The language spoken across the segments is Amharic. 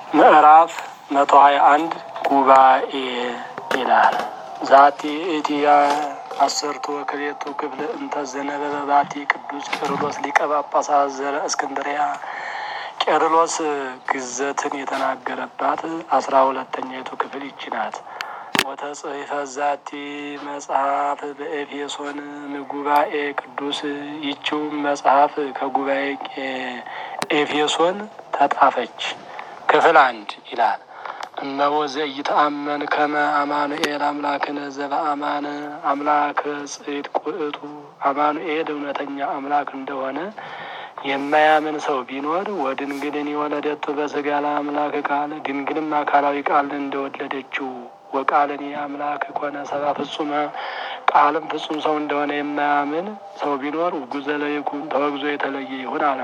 ምዕራፍ መቶ ሀያ አንድ ጉባኤ ይላል። ዛቲ እቲያ አሰርቱ ወክልኤቱ ክፍል እንተ ዘነበበ ባቲ ቅዱስ ቄርሎስ ሊቀ ጳጳሳት ዘረ እስክንድርያ ቄርሎስ ግዘትን የተናገረባት አስራ ሁለተኛይቱ ክፍል ይቺ ናት። ወተጽሕፈ ዛቲ መጽሐፍ በኤፌሶን ጉባኤ ቅዱስ ይቺውም መጽሐፍ ከጉባኤ ኤፌሶን ተጣፈች። ክፍል አንድ ይላል እመቦ ዘኢተአመን ከመ አማኑኤል አምላክነ ዘበአማነ አምላክ ጽድቅ ውእቱ አማኑኤል እውነተኛ አምላክ እንደሆነ የማያምን ሰው ቢኖር ወድንግልን የወለደቱ በስጋ ለአምላክ ቃል ድንግልም አካላዊ ቃልን እንደወለደችው ወቃልን የአምላክ ኮነ ሰባ ፍጹመ ቃልም ፍጹም ሰው እንደሆነ የማያምን ሰው ቢኖር ውጉዘ ለይኩን ተወግዞ የተለየ ይሁን አለ።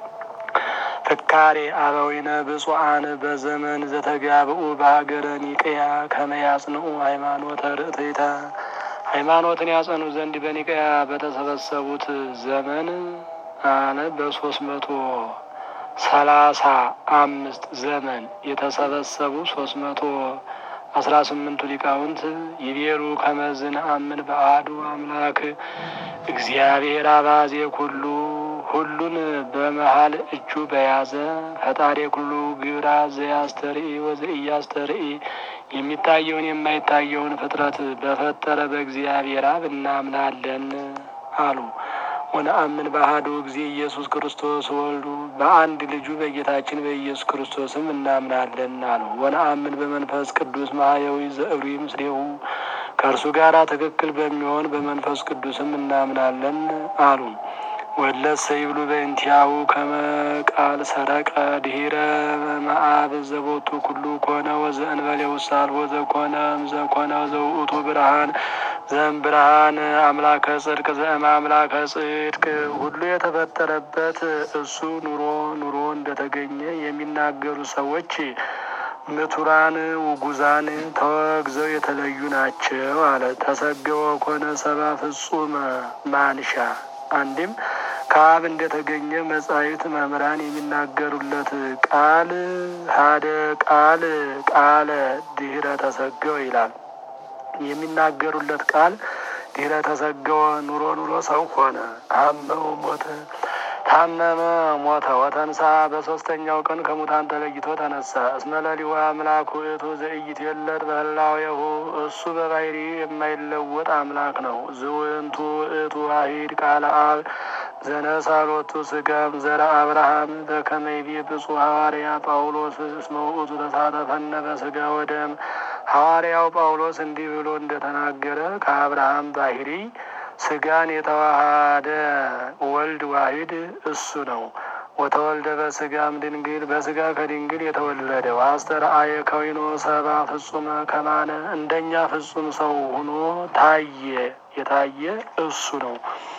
ፍካሬ አበዊነ ብፁዓን በዘመን ዘተጋብኡ በሀገረ ኒቅያ ከመያጽንኡ ሃይማኖተ ርእትይተ ሃይማኖትን ያጸኑ ዘንድ በኒቅያ በተሰበሰቡት ዘመን አለ በሶስት መቶ ሰላሳ አምስት ዘመን የተሰበሰቡ ሶስት መቶ አስራ ስምንቱ ሊቃውንት ይቤሩ ከመዝን አምን በአሐዱ አምላክ እግዚአብሔር አባዜ ኩሉ ሁሉን በመሀል እጁ በያዘ ፈጣሪ ኩሉ ግብራ ዘያስተርኢ ወዘኢያስተርኢ የሚታየውን የማይታየውን ፍጥረት በፈጠረ በእግዚአብሔር አብ እናምናለን አሉ። ወነአምን በአሐዱ ጊዜ ኢየሱስ ክርስቶስ ወልዱ በአንድ ልጁ በጌታችን በኢየሱስ ክርስቶስም እናምናለን አሉ። ወነአምን በመንፈስ ቅዱስ ማህየዊ ዘእብሪ ምስሌሁ ከእርሱ ጋር ትክክል በሚሆን በመንፈስ ቅዱስም እናምናለን አሉ። ወለሰ ይብሉ በእንቲያው ከመ ቃል ሰረቀ ድሂረ መአብ ዘቦቱ ኩሉ ኮነ ወዘእንበሌው ሳልቦ ዘኮነ ዘኮነ ዘውእቱ ብርሃን ዘም ብርሃን አምላከ ጽድቅ ዘእመ አምላከ ጽድቅ ሁሉ የተፈጠረበት እሱ ኑሮ ኑሮ እንደተገኘ የሚናገሩ ሰዎች ምቱራን ውጉዛን ተወግዘው የተለዩ ናቸው አለ። ተሰገወ ኮነ ሰባ ፍጹመ ማንሻ አንድም ከአብ እንደተገኘ መጻሕፍት መምህራን የሚናገሩለት ቃል ሀደ ቃል ቃለ ድህረ ተሰገወ ይላል። የሚናገሩለት ቃል ድህረ ተሰገወ ኑሮ ኑሮ ሰው ሆነ። አመው ሞተ ታመመ ሞተ። ወተንሳ በሶስተኛው ቀን ከሙታን ተለይቶ ተነሳ። እስመ ለሊሁ አምላክ ውእቱ ዘኢይትወለድ በህላዌሁ እሱ በባህሪ የማይለወጥ አምላክ ነው። ዝውንቱ ውእቱ ዋሂድ ቃለ አብ ዘነሳሎቱ ስጋም ዘረ አብርሃም በከመ ይቤ ብፁዕ ሐዋርያ ጳውሎስ እስመ ውእቱ ተሳተፈነ በስጋ ወደም ሐዋርያው ጳውሎስ እንዲህ ብሎ እንደተናገረ ከአብርሃም ባህሪ ስጋን የተዋሃደ ወልድ ዋሂድ እሱ ነው። ወተወልደ በስጋም ድንግል በስጋ ከድንግል የተወለደው አስተርአየ ከዊኖ ሰባ ፍጹመ ከማነ እንደኛ ፍጹም ሰው ሆኖ ታየ የታየ እሱ ነው።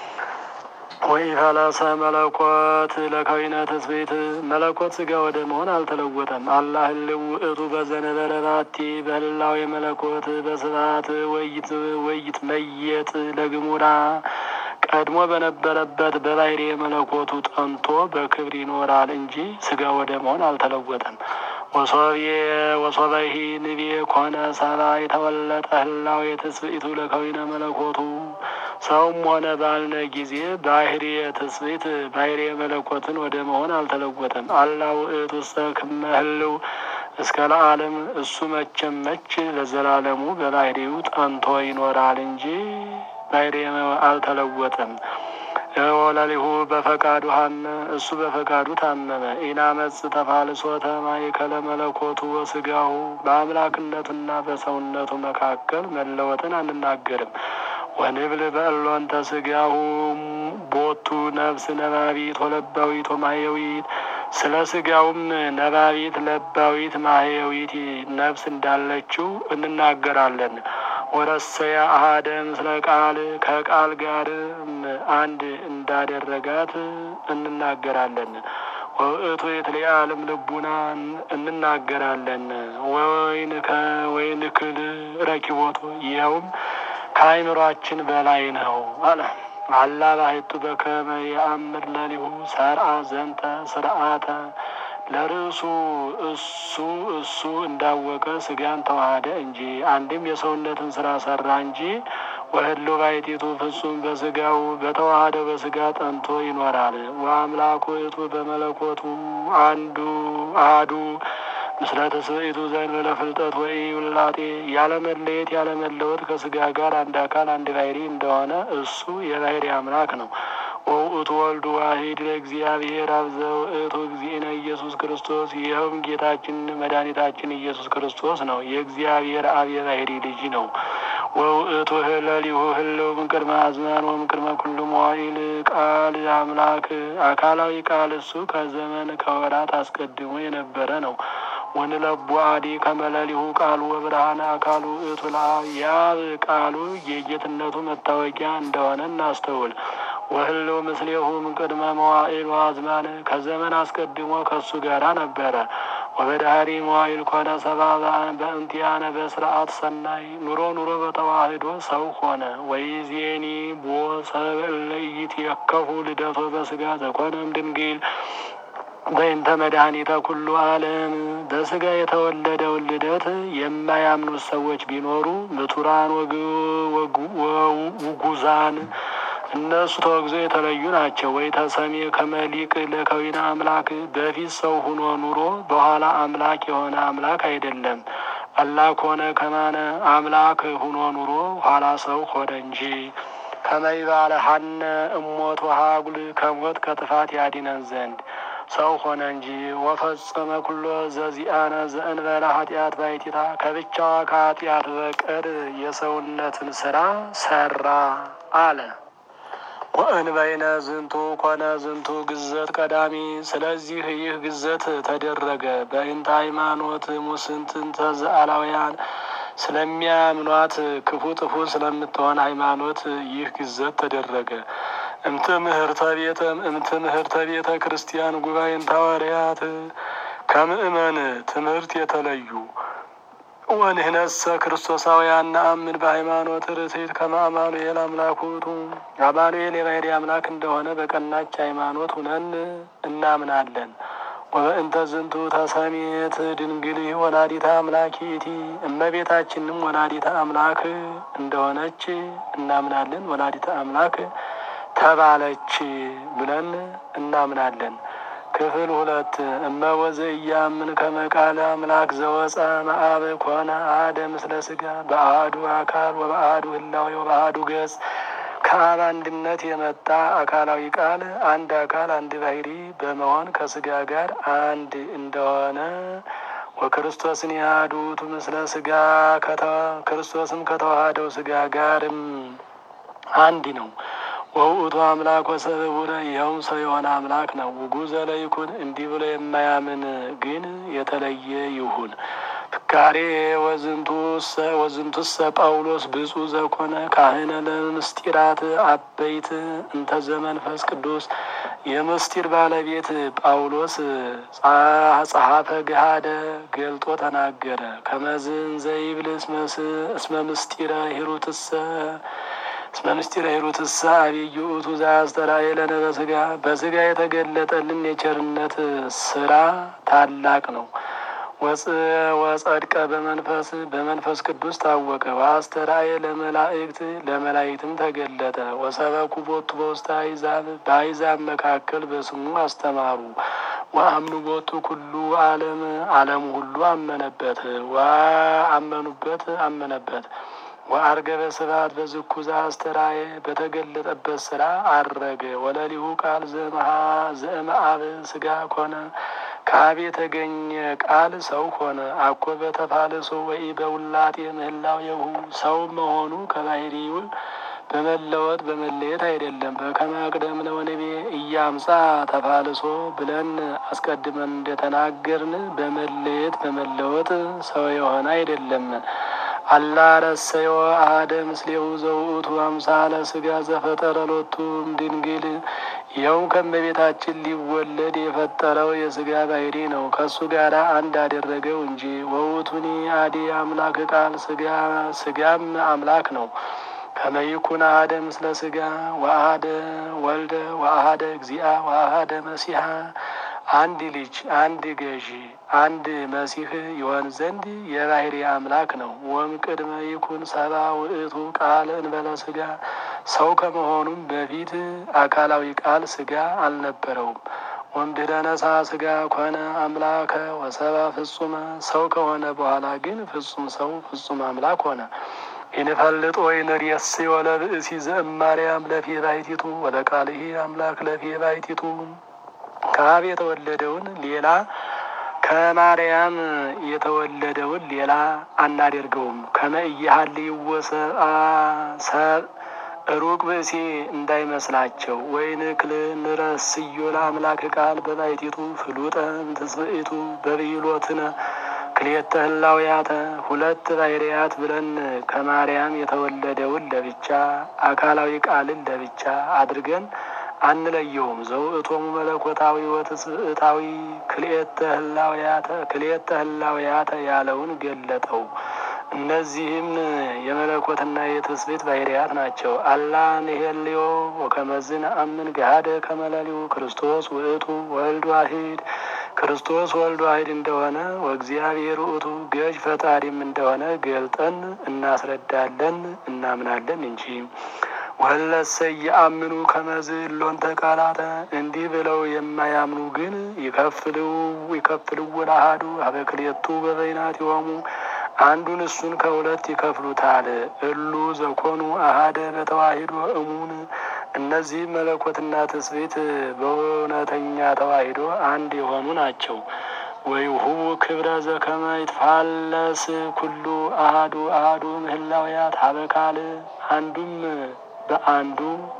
ወይ ፈለሰ መለኮት ለከዊነ ትስብእት መለኮት ስጋ ወደ መሆን አልተለወጠም። አላህ ህልው ውእቱ በዘነበረ ባቲ በህላው የመለኮት በስብሐት ወይት ወይት መየጥ ለግሙራ ቀድሞ በነበረበት በባህሪ የመለኮቱ ጠንቶ በክብር ይኖራል እንጂ ስጋ ወደ መሆን አልተለወጠም። ወሶብየ ወሶበሂ ንቤ ኮነ ሰባ የተወለጠ ህላው የትስብእቱ ለከዊነ መለኮቱ ሰውም ሆነ ባልነ ጊዜ ባህሪ የትስብእት ባህሪ የመለኮትን ወደ መሆን አልተለወጠም። አላ ውእቱ ሰክመ ህልው እስከ ለዓለም እሱ መቼም መች ለዘላለሙ በባህሪው ጠንቶ ይኖራል እንጂ ባህሪ አልተለወጠም። ወለሊሁ በፈቃዱ ሀመ እሱ በፈቃዱ ታመመ። ኢናመጽ ተፋልሶተ ማእከለ መለኮቱ ወስጋሁ በአምላክነቱና በሰውነቱ መካከል መለወጥን አንናገርም። ወንብል በእሎንተ ስጋሁ ቦቱ ነፍስ ነባቢት ወለባዊት ወማየዊት ስለ ስጋውም ነባቢት ለባዊት ማህየዊት ነፍስ እንዳለችው እንናገራለን። ወረሰያ አሃደ ምስለ ቃል ከቃል ጋር አንድ እንዳደረጋት እንናገራለን። ወእቱ የትለዓለም ልቡና እንናገራለን። ወይን ከወይን ክል ረኪቦቶ ይኸውም ከአይምሯችን በላይ ነው አለ። አላ ባሕቱ በከመ የአምር ለሊሁ ሰርአ ዘንተ ስርዓተ ለርዕሱ እሱ እሱ እንዳወቀ ስጋን ተዋሃደ እንጂ አንድም የሰውነትን ስራ ሰራ እንጂ ወህሎ ባይቲቱ ፍጹም በስጋው በተዋሃደው በስጋ ጠንቶ ይኖራል። ወአምላኩ እቱ በመለኮቱ አንዱ አህዱ ምስለ ተስብእቱ ዘእንበለ ፍልጠት ወይ ውላጤ ያለመለየት ያለመለወጥ ከስጋ ጋር አንድ አካል አንድ ባሕሪ እንደሆነ እሱ የባሕሪ አምላክ ነው። ወውእቱ ወልዱ ዋሂድ ለእግዚአብሔር አብ ዘውእቱ እግዚእነ ኢየሱስ ክርስቶስ ይኸውም ጌታችን መድኃኒታችን ኢየሱስ ክርስቶስ ነው። የእግዚአብሔር አብ የባሕሪ ልጅ ነው። ወውእቱ ህለሊሁ ህልው እምቅድመ አዝማን ወእምቅድመ ኩሉ መዋዕል ቃል አምላክ አካላዊ ቃል እሱ ከዘመን ከወራት አስቀድሞ የነበረ ነው። ወንለቡ አዲ ከመለሊሁ ቃሉ ወብርሃነ አካሉ እቱ ለአብ የአብ ቃሉ የጌትነቱ መታወቂያ እንደሆነ እናስተውል። ወህልው ምስሌሁ እምቅድመ መዋዕል ወአዝማን ከዘመን አስቀድሞ ከእሱ ጋራ ነበረ። ወበዳህሪ መዋዕል ኮነ ሰብአ በእንቲአነ በስርዓት ሰናይ ኑሮ ኑሮ በተዋህዶ ሰው ሆነ። ወይዜኒ ቦ ሰብእ ለኢይትየከፉ ልደቶ በስጋ ዘኮነም ድንግል በእንተ መድኃኒተ ኩሉ ዓለም በስጋ የተወለደውን ልደት የማያምኑት ሰዎች ቢኖሩ ምቱራን ውጉዛን እነሱ ተወግዞ የተለዩ ናቸው። ወይ ተሰሜ ከመሊቅ ለከዊነ አምላክ በፊት ሰው ሁኖ ኑሮ በኋላ አምላክ የሆነ አምላክ አይደለም። አላክ ሆነ ከማነ አምላክ ሁኖ ኑሮ ኋላ ሰው ሆነ እንጂ ከመይባለ ሀነ እሞት ወሀጉል ከሞት ከጥፋት ያዲነን ዘንድ ሰው ሆነ እንጂ ወፈጸመ ኩሎ ዘዚአነ ዘእንበለ ኃጢአት ባይቲታ ከብቻዋ ከኃጢአት በቀር የሰውነትን ስራ ሰራ አለ። ወእንበይነ ዝንቱ ኮነ ዝንቱ ግዘት ቀዳሚ። ስለዚህ ይህ ግዘት ተደረገ በእንተ ሃይማኖት ሙስንትንተ ዘአላውያን ስለሚያምኗት ክፉ ጥፉ ስለምትሆን ሃይማኖት ይህ ግዘት ተደረገ። እምትምህርተ ቤተ እምትምህርተ ቤተ ክርስቲያን ጉባኤን ሐዋርያት ከምእመን ትምህርት የተለዩ ወንህነሰ ክርስቶሳውያን ነአምን በሃይማኖት ርትዕት ከመ አማኑኤል አምላኩቱ አማኑኤል የባሕሪ አምላክ እንደሆነ በቀናች ሃይማኖት ሁነን እናምናለን። ወበእንተ ዝንቱ ተሰሜት ድንግል ወላዲተ አምላክ ይእቲ እመቤታችንም ወላዲተ አምላክ እንደሆነች እናምናለን። ወላዲተ አምላክ ተባለች ብለን እናምናለን። ክፍል ሁለት እመወዘ እያምን ከመቃለ አምላክ ዘወፀ መአብ ኮነ አደ ምስለ ስጋ በአሐዱ አካል ወበአሐዱ ህላዌ ወበአሐዱ ገጽ ከአብ አንድነት የመጣ አካላዊ ቃል አንድ አካል አንድ ባሕሪ በመሆን ከስጋ ጋር አንድ እንደሆነ ወክርስቶስን ያህዱቱ ምስለ ስጋ ክርስቶስም ከተዋሃደው ስጋ ጋርም አንድ ነው። ወውእቱ አምላክ ወሰብእ ይኸውም ሰው የሆነ አምላክ ነው። ውጉዘ ለይኩን እንዲህ ብሎ የማያምን ግን የተለየ ይሁን። ፍካሬ ወዝንቱሰ ጳውሎስ ብፁዕ ዘኮነ ካህነ ለምስጢራት አበይት እንተ ዘመንፈስ ቅዱስ የምስጢር ባለቤት ጳውሎስ ጸሐፈ ገሃደ ገልጦ ተናገረ። ከመዝን ዘይብል እስመ ምስጢረ ሂሩትሰ እስመ ምስጢረ ሂሩትሰ አብይ ውእቱ ዘአስተርአየለነ በስጋ በስጋ የተገለጠልን የቸርነት ስራ ታላቅ ነው። ወጸድቀ በመንፈስ በመንፈስ ቅዱስ ታወቀ። ወአስተርአየ ለመላእክት ለመላእክትም ተገለጠ። ወሰበኩ ቦቱ በውስተ አሕዛብ በአሕዛብ መካከል በስሙ አስተማሩ። ወአምኑ ቦቱ ኩሉ ዓለም ዓለሙ ሁሉ አመነበት ወአመኑበት አመነበት። ወአርገበ ስብሐት በዝኩ ዘአስተርአየ በተገለጠበት ስራ አረገ። ወለሊሁ ቃል ዘእምአብ ስጋ ኮነ ከአብ የተገኘ ቃል ሰው ሆነ። አኮ በተፋልሶ ወይ በውላጤ ምህላዌሁ ሰው መሆኑ ከባሕርዩ በመለወጥ በመለየት አይደለም። በከመ አቅደምነ ወንቤ እያምጻ ተፋልሶ ብለን አስቀድመን እንደተናገርን በመለየት በመለወጥ ሰው የሆነ አይደለም። አላ ረሰዮ አሐደ ምስሌሁ ዘውእቱ አምሳለ ስጋ ዘፈጠረ ሎቱም ድንግል ይኸውም ከእመቤታችን ሊወለድ የፈጠረው የስጋ ባሕሪ ነው። ከእሱ ጋር አንድ አደረገው እንጂ ወውቱኒ አዲ አምላክ ቃል ስጋ ስጋም አምላክ ነው። ከመይኩን አሐደ ምስለ ስጋ ወአሐደ ወልደ ወአሐደ እግዚአ ወአሐደ መሲሐ አንድ ልጅ፣ አንድ ገዢ፣ አንድ መሲህ ይሆን ዘንድ የባህሪ አምላክ ነው። ወም ቅድመ ይኩን ሰባ ውእቱ ቃል እንበለ ስጋ ሰው ከመሆኑም በፊት አካላዊ ቃል ስጋ አልነበረውም። ወምድረ ነሳ ስጋ ኮነ አምላከ ወሰባ ፍጹመ ሰው ከሆነ በኋላ ግን ፍጹም ሰው ፍጹም አምላክ ሆነ። ይንፈልጥ ወይ ንርየስ ወለ ብእሲ ዘእማርያም ለፌ ባይቲቱ ወለ ቃልሂ አምላክ ለፌ ባይቲቱ ከአብ የተወለደውን ሌላ ከማርያም የተወለደውን ሌላ አናደርገውም። ከመ ኢያሃልይወ ሰብ ሩቅ ብእሲ እንዳይመስላቸው ወይንክል ንረስዮ ለአምላክ ቃል በባይቲቱ ፍሉጠ እምትስብእቱ በብሂሎትነ ክልኤተ ህላውያተ ሁለት ባሕርያት ብለን ከማርያም የተወለደውን ለብቻ አካላዊ ቃልን ለብቻ አድርገን አንለየውም። ዘውእቶሙ መለኮታዊ ወትስብእታዊ ክልኤተ ህላውያተ ክልኤተ ህላውያተ ያለውን ገለጠው። እነዚህም የመለኮትና የትስብእት ባሕርያት ናቸው። አላ ንሄልዮ ወከመዝን አምን ገሃደ ከመለሊው ክርስቶስ ውእቱ ወልድ ዋሂድ ክርስቶስ ወልድ ዋሂድ እንደሆነ ወእግዚአብሔር ውእቱ ገዥ ፈጣሪም እንደሆነ ገልጠን እናስረዳለን እናምናለን እንጂ ወለሰ የአምኑ ከመዝ ሎንተ ቃላተ እንዲህ ብለው የማያምኑ ግን ይከፍልው ይከፍልው ለአሐዱ አበክልኤቱ በበይናቲሆሙ አንዱን እሱን ከሁለት ይከፍሉታል። እሉ ዘኮኑ አሃደ በተዋሂዶ እሙን እነዚህ መለኮትና ትስብእት በእውነተኛ ተዋሂዶ አንድ የሆኑ ናቸው። ወይሁቡ ክብረ ዘከመ ይትፋለስ ኩሉ አሃዱ አሃዱ ምህላውያት ሀበካል አንዱም በአንዱ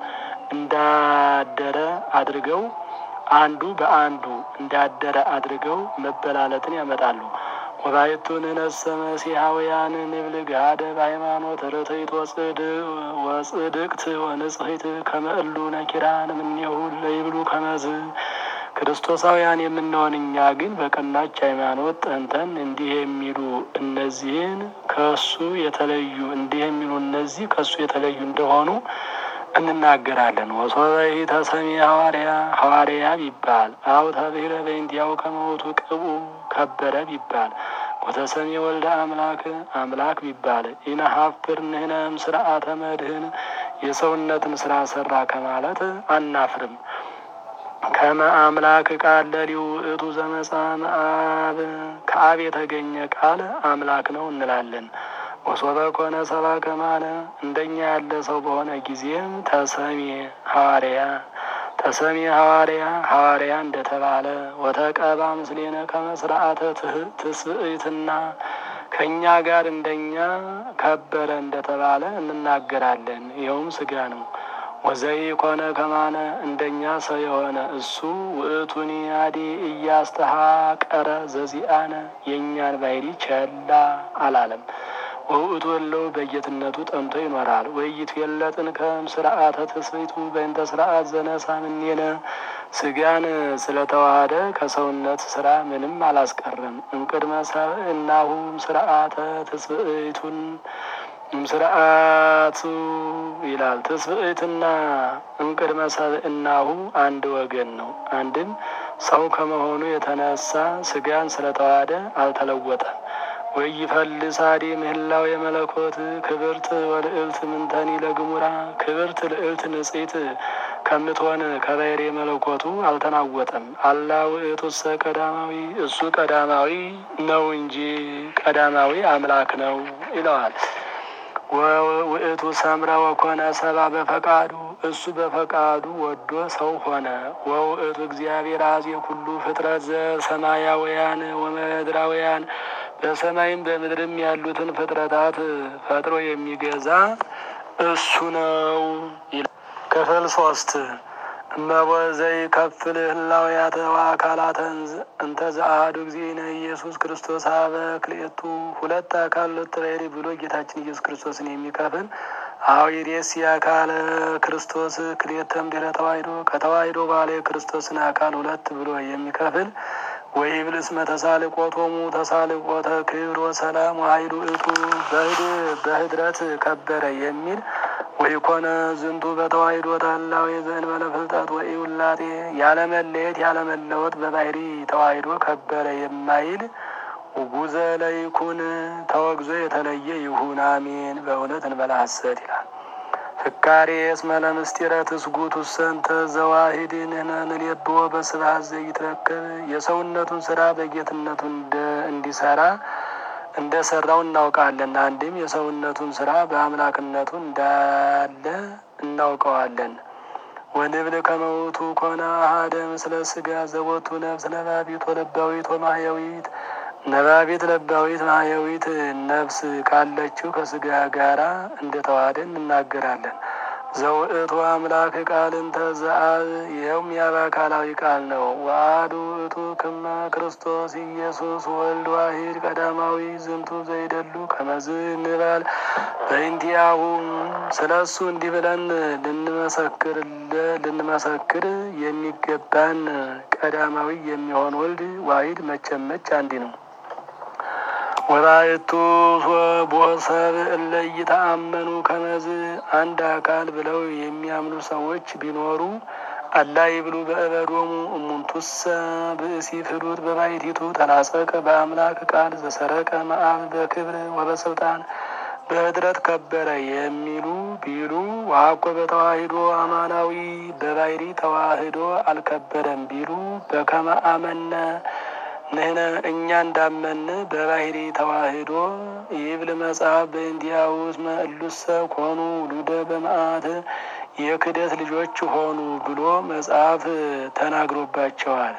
እንዳደረ አድርገው አንዱ በአንዱ እንዳደረ አድርገው መበላለጥን ያመጣሉ። ወባይቱ ንነሰ መሲሐውያን ንብል ገሃደ በሃይማኖት ርትዕት ወጽድቅት ወንጽሕት ከመ እሉ ነኪራን እምኔሁ ለይብሉ ከመዝ ክርስቶሳውያን የምንሆን እኛ ግን በቀናች ሃይማኖት ጠንተን እንዲህ የሚሉ እነዚህን ከሱ የተለዩ እንዲህ የሚሉ እነዚህ ከሱ የተለዩ እንደሆኑ እንናገራለን። ወሶበይ ተሰሚ ሐዋርያ ሐዋርያ ቢባል አው ተብሂለ በእንቲአሁ ከመውቱ ቅቡ ከበረ ቢባል ወተሰሚ ወልደ አምላክ አምላክ ቢባል ኢነሀፍር ንህነም ስርዓተ መድህን የሰውነትን ስራ ሰራ ከማለት አናፍርም። ከመ አምላክ ቃል ለሊው እቱ ዘመፃ መአብ ከአብ የተገኘ ቃል አምላክ ነው እንላለን። ወሶበ ኮነ ሰባ ከማለ እንደኛ ያለ ሰው በሆነ ጊዜም ተሰሚ ሐዋርያ ተሰሚ ሐዋርያ ሐዋርያ እንደተባለ ወተቀባ ምስሌነ ከመ ስርዓተ ትስብእትና ከእኛ ጋር እንደኛ ከበረ እንደተባለ እንናገራለን። ይኸውም ስጋ ነው። ወዘይ ኮነ ከማነ እንደኛ ሰው የሆነ እሱ ውእቱኒ አዲ እያስተሃቀረ ዘዚአነ የእኛን ባሕሪ ቸላ አላለም። ወውእቱ ወለው በጌትነቱ ጠምቶ ይኖራል። ወይት የለጥን ከም ስርዓተ ትስብእቱ በእንተ ስርዓት ዘነሳ ምኔነ ስጋን ስለተዋሃደ ከሰውነት ስራ ምንም አላስቀርም። እምቅድመ ሰብእናሁም ስርዓተ ትስብእቱን ስርዓቱ ይላል። ትስብእትና እምቅድመ ሰብእናሁ አንድ ወገን ነው። አንድም ሰው ከመሆኑ የተነሳ ስጋን ስለተዋሃደ አልተለወጠም። ወይፈልሳዲ ምህላው የመለኮት ክብርት ወልዕልት ምንተኒ ለግሙራ ክብርት ልዕልት ንጽሕት ከምትሆን ከባሕርይ መለኮቱ አልተናወጠም። አላ ውእቱሰ ቀዳማዊ እሱ ቀዳማዊ ነው እንጂ ቀዳማዊ አምላክ ነው ይለዋል። ውእቱ ሰምረ ወኮነ ሰባ በፈቃዱ እሱ በፈቃዱ ወዶ ሰው ሆነ። ወውእቱ እግዚአብሔር አዜ ኩሉ ፍጥረት ዘሰማያውያን ወመድራውያን በሰማይም በምድርም ያሉትን ፍጥረታት ፈጥሮ የሚገዛ እሱ ነው። ክፍል ሶስት እመቦዘይ ከፍል ህላውያተ ወአካላተ እንተ ዘአሐዱ እግዚእነ ኢየሱስ ክርስቶስ አበ ክልኤቱ ሁለት አካል ሁለት ባሕርይ ብሎ ጌታችን ኢየሱስ ክርስቶስን የሚከፍል አዊሬስ የአካለ ክርስቶስ ክልኤተም ድኅረ ተዋሕዶ ከተዋሕዶ በኋላ የክርስቶስን አካል ሁለት ብሎ የሚከፍል ወይብልስ መተሳልቆቶሙ ተሳልቆተ ክብር ወሰላም ኃይሉ እቱ በህድረት ከበረ የሚል ወይኮነ ዝንቱ በተዋሂዶ ታላዊ ዘእንበለ ፍልጠት ወኢውላጤ ያለመለየት ያለመለወጥ በባህሪ ተዋሂዶ ከበረ የማይል ውጉዘ ለይኩን ተወግዞ የተለየ ይሁን አሜን። በእውነት እንበላ ሐሰት ይላል። ፍካሬ እስመ ለምስጢረ ትስጉት ውሰንተ ዘዋሂድ ንሌብዎ በስብሐት ዘይትረከብ የሰውነቱን ስራ በጌትነቱ እንዲሰራ እንደ ሰራው እናውቃለን። አንድም የሰውነቱን ስራ በአምላክነቱ እንዳለ እናውቀዋለን። ወንብል ከመውቱ ኮነ አሐደ ምስለ ስጋ ዘቦቱ ነፍስ ነባቢት ወለባዊት ወማህያዊት ነባቢት ለባዊት ማህያዊት ነፍስ ካለችው ከስጋ ጋራ እንደ ተዋህደ እንናገራለን። ዘውእቱ አምላክ ቃል እንተ ዘአብ ይኸውም የአብ አካላዊ ቃል ነው። ወአሐዱ ውእቱ ክመ ክርስቶስ ኢየሱስ ወልድ ዋሂድ ቀዳማዊ ዝንቱ ዘይደሉ ከመዝ እንበል በእንቲአሁ ስለ እሱ እንዲህ ብለን ልንመሰክር ልንመሰክር የሚገባን ቀዳማዊ የሚሆን ወልድ ዋሂድ መቼም መች አንዲ ነው። ወባእቱ ቦሰብ እለ ይተአመኑ ከመዝ አንድ አካል ብለው የሚያምኑ ሰዎች ቢኖሩ አላ ይብሉ በእበዶሙ እሙንቱሰ ብእሲ ፍሉጥ በባሕቲቱ ተላጸቀ በአምላክ ቃል ዘሰረቀ መአብ በክብር ወበስልጣን በኅድረት ከበረ የሚሉ ቢሉ ዋኮ በተዋሂዶ አማናዊ በባሕሪ ተዋህዶ አልከበረም ቢሉ በከመ አመነ ንህነ እኛ እንዳመን በባሕሪ ተዋህዶ ይብል መጽሐፍ በእንዲያው እስመ እሉሰ ኮኑ ውሉደ በመዓት የክደት ልጆች ሆኑ ብሎ መጽሐፍ ተናግሮባቸዋል።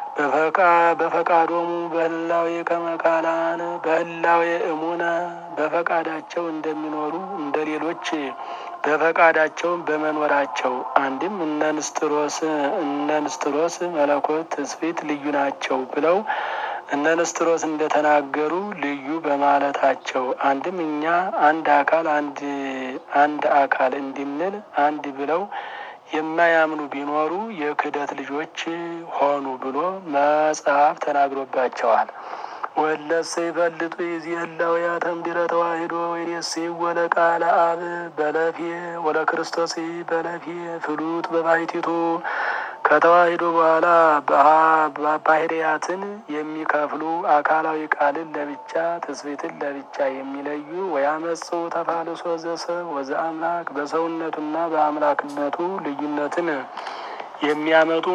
በፈቃዶሙ በህላዌ ከመካላን በህላዌ እሙነ በፈቃዳቸው እንደሚኖሩ እንደ ሌሎች በፈቃዳቸውም በመኖራቸው አንድም እነ ንስጥሮስ እነ ንስጥሮስ መለኮት ትስብእት ልዩ ናቸው ብለው እነ ንስጥሮስ እንደተናገሩ ልዩ በማለታቸው አንድም እኛ አንድ አካል አንድ አንድ አካል እንድንል አንድ ብለው የማያምኑ ቢኖሩ የክህደት ልጆች ሆኑ ብሎ መጽሐፍ ተናግሮባቸዋል። ወለሰ ይፈልጡ ይዚህላውያ ተምድረ ተዋሂዶ ወይኔስ ወለቃለ አብ በለፌ ወለ ክርስቶስ በለፌ ፍሉጥ በባሕቲቱ ከተዋሂዶ በኋላ ባህርያትን የሚከፍሉ አካላዊ ቃልን ለብቻ ትስብእትን ለብቻ የሚለዩ ወያመጽኡ ተፋልሶ ዘሰብ ወዘ አምላክ በሰውነቱና በአምላክነቱ ልዩነትን የሚያመጡ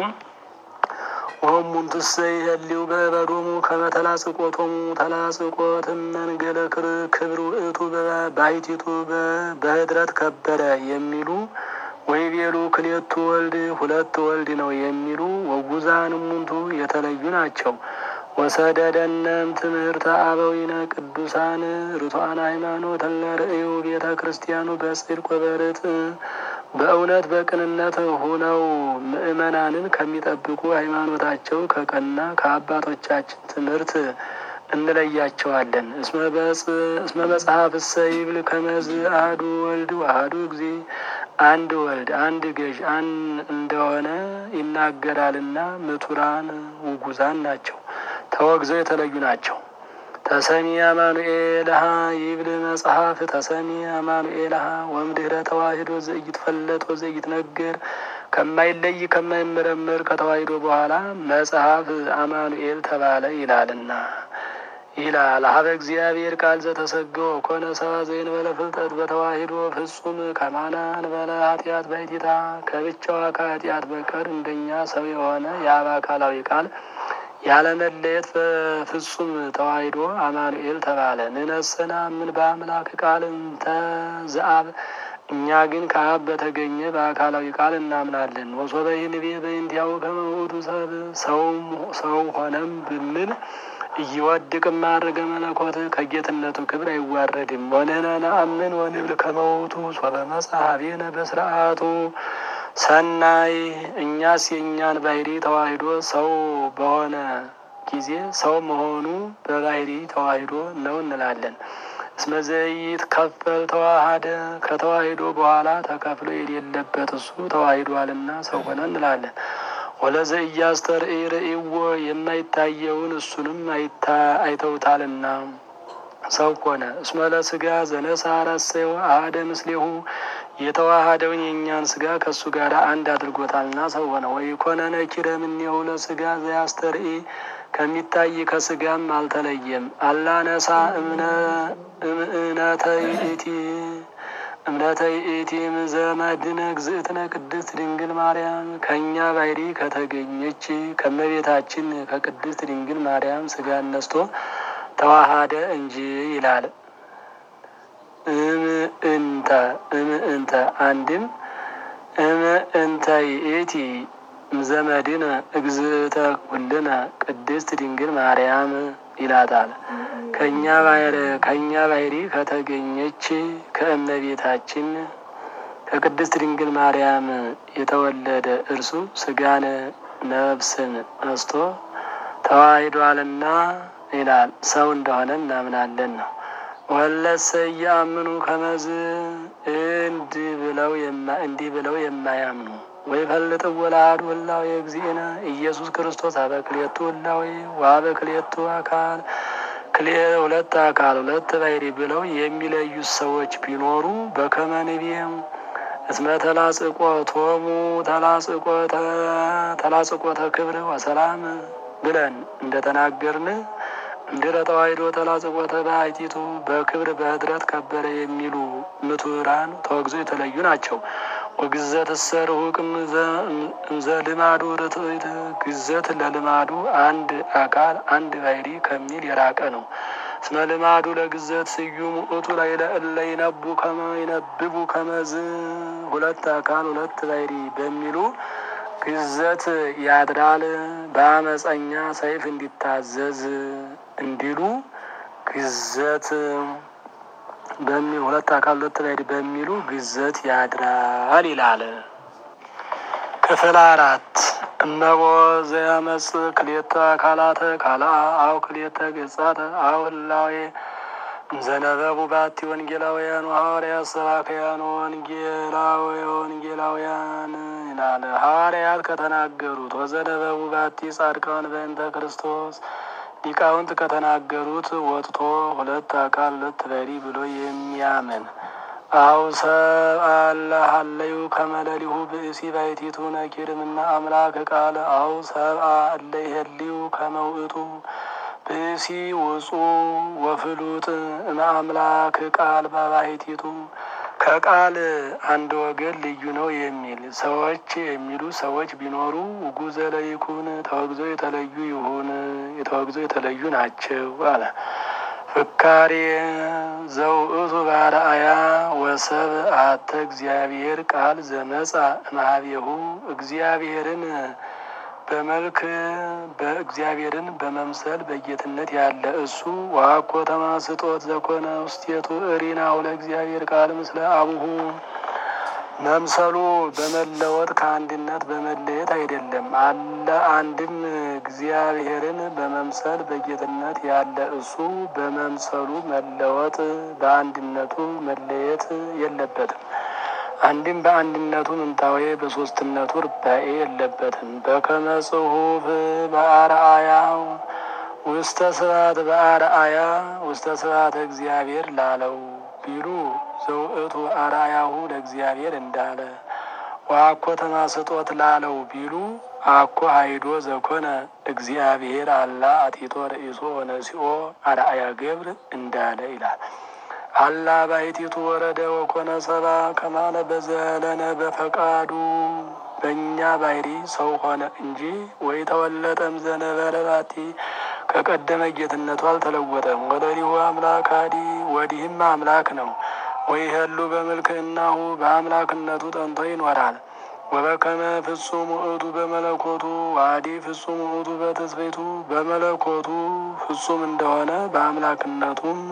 ወሙንትሰ ይህሊው በበዶሙ ከመተላጽቆቶሙ ተላጽቆትም መንገለ ክብር ውእቱ ባሕቲቱ በኅድረት ከበረ የሚሉ ወይቤሉ ክሌቱ ወልድ ሁለት ወልድ ነው የሚሉ ወጉዛን እሙንቱ የተለዩ ናቸው። ወሰደደነም ትምህርተ አበዊነ ቅዱሳን ርቱዓን ሃይማኖት ለርእዩ ቤተ ክርስቲያኑ በጽድቅ ወበርት በእውነት በቅንነት ሆነው ምእመናንን ከሚጠብቁ ሃይማኖታቸው ከቀና ከአባቶቻችን ትምህርት እንለያቸዋለን። እስመ መጽሐፍ እሰ ይብል ከመዝ አሐዱ ወልድ አሐዱ ጊዜ አንድ ወልድ አንድ ገዥ እንደሆነ ይናገራልና ምቱራን ውጉዛን ናቸው፣ ተወግዘው የተለዩ ናቸው። ተሰሚ አማኑኤልሃ ይብል መጽሐፍ ተሰሚ አማኑኤልሃ ወምድኅረ ተዋሂዶ ዘኢይትፈለጥ ወዘኢይትነገር ከማይለይ ከማይመረመር ከተዋሂዶ በኋላ መጽሐፍ አማኑኤል ተባለ ይላልና ይላል ሀበ እግዚአብሔር ቃል ዘተሰገወ ኮነ ሰብአ ዘእንበለ ፍልጠት በተዋሂዶ ፍጹም ከማነ እንበለ ኃጢአት ባሕቲታ ከብቻዋ ከኃጢአት በቀር እንደኛ ሰው የሆነ የአብ አካላዊ ቃል ያለመለየት በፍጹም ተዋሂዶ አማኑኤል ተባለ። ንነሰና ምን በአምላክ ቃል እንተ ዘአብ እኛ ግን ከአብ በተገኘ በአካላዊ ቃል እናምናለን። ወሶበ ይንቤ በእንቲአሁ ከመ ውእቱ ሰብ ሰው ሆነም ብንል እይወድቅ ማድረገ መለኮት ከጌትነቱ ክብር አይዋረድም። ወንህነ ነአምን ወንብል ከመ ውእቱ ሶበ መጽሐፌነ በስርዓቱ ሰናይ እኛስ የእኛን ባሕሪ ተዋሂዶ ሰው በሆነ ጊዜ ሰው መሆኑ በባሕሪ ተዋሂዶ ነው እንላለን። እስመ ዘኢይትከፈል ተዋሃደ ከተዋሂዶ በኋላ ተከፍሎ የሌለበት እሱ ተዋሂዷልና ሰው ሆነ እንላለን። ወለዘ ኢያስተርኢ ርእይዎ የማይታየውን እሱንም አይተውታልና ሰው ሆነ። እስመ ለሥጋ ዘነሣ ረሰዮ አሐደ ምስሌሁ የተዋሃደውን የእኛን ስጋ ከእሱ ጋር አንድ አድርጎታልና ሰው ሆነ። ወይ ኮነ ነኪረ እምኔሁ ለስጋ ዘያስተርኢ ከሚታይ ከስጋም አልተለየም። አላነሳ እምእነተ ይእቲ እምነተ ይእቲ ዘመድነ እግዝእትነ ቅድስት ድንግል ማርያም ከእኛ ባሕሪ ከተገኘች ከመቤታችን ከቅድስት ድንግል ማርያም ስጋ ነስቶ ተዋሃደ እንጂ ይላል። እምእንተ እምእንተ አንድም እምእንተ ይእቲ ዘመድነ እግዝእተ ኩልነ ቅድስት ድንግል ማርያም ይላታል። ከእኛ ባሕሪ ከእኛ ባሕሪ ከተገኘች ከእመቤታችን ከቅድስት ድንግል ማርያም የተወለደ እርሱ ስጋን ነፍስን ነስቶ ተዋሂዷልና ይላል። ሰው እንደሆነ እናምናለን ነው። ወለሰ እያምኑ ከመዝ እንዲህ ብለው እንዲህ ብለው የማያምኑ ወይ ፈልጥ ወላድ ወላዊ እግዚእነ ኢየሱስ ክርስቶስ አበክሌቱ ወላዊ ወአበክሌቱ አካል ክሌ ሁለት አካል ሁለት ባሕሪ ብለው የሚለዩት ሰዎች ቢኖሩ በከመ ንቤም እስመ ተላጽቆቶሙ ተላጽቆተ ክብር ወሰላም ብለን እንደተናገርን እንድረ ተዋሕዶ ተላጽቆተ ባሕቲቱ በክብር በኅድረት ከበረ የሚሉ ምቱራን ተወግዘው የተለዩ ናቸው። ወግዘት እሰርሁቅ እምዘ ልማዱ ርትዕት ግዘት ለልማዱ አንድ አካል አንድ ባሕሪ ከሚል የራቀ ነው። እስመ ልማዱ ለግዘት ስዩም ውእቱ ላዕለ እለ ይነቡ ከመ ይነብቡ ከመዝ ሁለት አካል ሁለት ባሕሪ በሚሉ ግዘት ያድራል በአመፀኛ ሰይፍ እንዲታዘዝ እንዲሉ ግዘት በሚ ሁለት አካል ሁለት ባሕሪ በሚሉ ግዘት ያድራል ይላል። ክፍል አራት እመቦ ዘያመጽ ክሌተ አካላተ ካልአ አው ክሌተ ገጻተ አው ህላዌ ዘነበቡ ባቲ ወንጌላውያን ሐዋርያት ሰባክያን ወንጌላዊ ወንጌላውያን ይላል። ሐዋርያት ከተናገሩት ወዘነበቡ ባቲ ጻድቃን በእንተ ክርስቶስ ሊቃውንት ከተናገሩት ወጥቶ ሁለት አካል ሁለት ባሕሪ ብሎ የሚያምን አው ሰብአ ሀለዩ ከመለሊሁ ብእሲ ባሕቲቱ ነኪርምና አምላክ ቃል አው ሰብአ እለ ይሄልዩ ከመውእቱ ብእሲ ውጹ ወፍሉጥ እምአምላክ ቃል በባሕቲቱ ከቃል አንድ ወገን ልዩ ነው የሚል ሰዎች የሚሉ ሰዎች ቢኖሩ ውጉዘ ለይኩን ተወግዘው የተለዩ ይሁን የተወግዘው የተለዩ ናቸው አለ። ፍካሬ ዘውእቱ ባርአያ ወሰብ አተ እግዚአብሔር ቃል ዘመጻ እምኀቤሁ እግዚአብሔርን በመልክ በእግዚአብሔርን በመምሰል በጌትነት ያለ እሱ ዋኮ ተማስጦት ዘኮነ ውስቴቱ እሪናሁ ለእግዚአብሔር ቃል ምስለ አቡሁ መምሰሉ በመለወጥ ከአንድነት በመለየት አይደለም። አለ አንድም እግዚአብሔርን በመምሰል በጌትነት ያለ እሱ በመምሰሉ መለወጥ በአንድነቱ መለየት የለበትም። አንድም በአንድነቱ ምንታዌ በሶስትነቱ ርባኤ የለበትም። በከመ ጽሑፍ በአርአያ ውስተ ስብሐት በአርአያ ውስተ ስብሐተ እግዚአብሔር ላለው ቢሉ ዘውእቱ አርአያሁ ለእግዚአብሔር እንዳለ ወአኮ ተማስጦት ላለው ቢሉ አኮ ሀይዶ ዘኮነ እግዚአብሔር አላ አጢቶ ርእሶ ወነሲኦ አርአያ ገብር እንዳለ ይላል። አላ ባሕቲቱ ወረደ ወኮነ ሰባ ከማለ በዘለነ በፈቃዱ በእኛ ባሕሪ ሰው ሆነ እንጂ ወይ ተወለጠም ዘነበረ ባቲ ከቀደመ ጌትነቱ አልተለወጠም። ወለሊሁ አምላክ አዲ ወዲህም አምላክ ነው። ወይ ህሉ በምልክናሁ በአምላክነቱ ጠንቶ ይኖራል። ወበከመ ፍጹም ውእቱ በመለኮቱ ዋዲ ፍጹም ውእቱ በትስብእቱ በመለኮቱ ፍጹም እንደሆነ በአምላክነቱም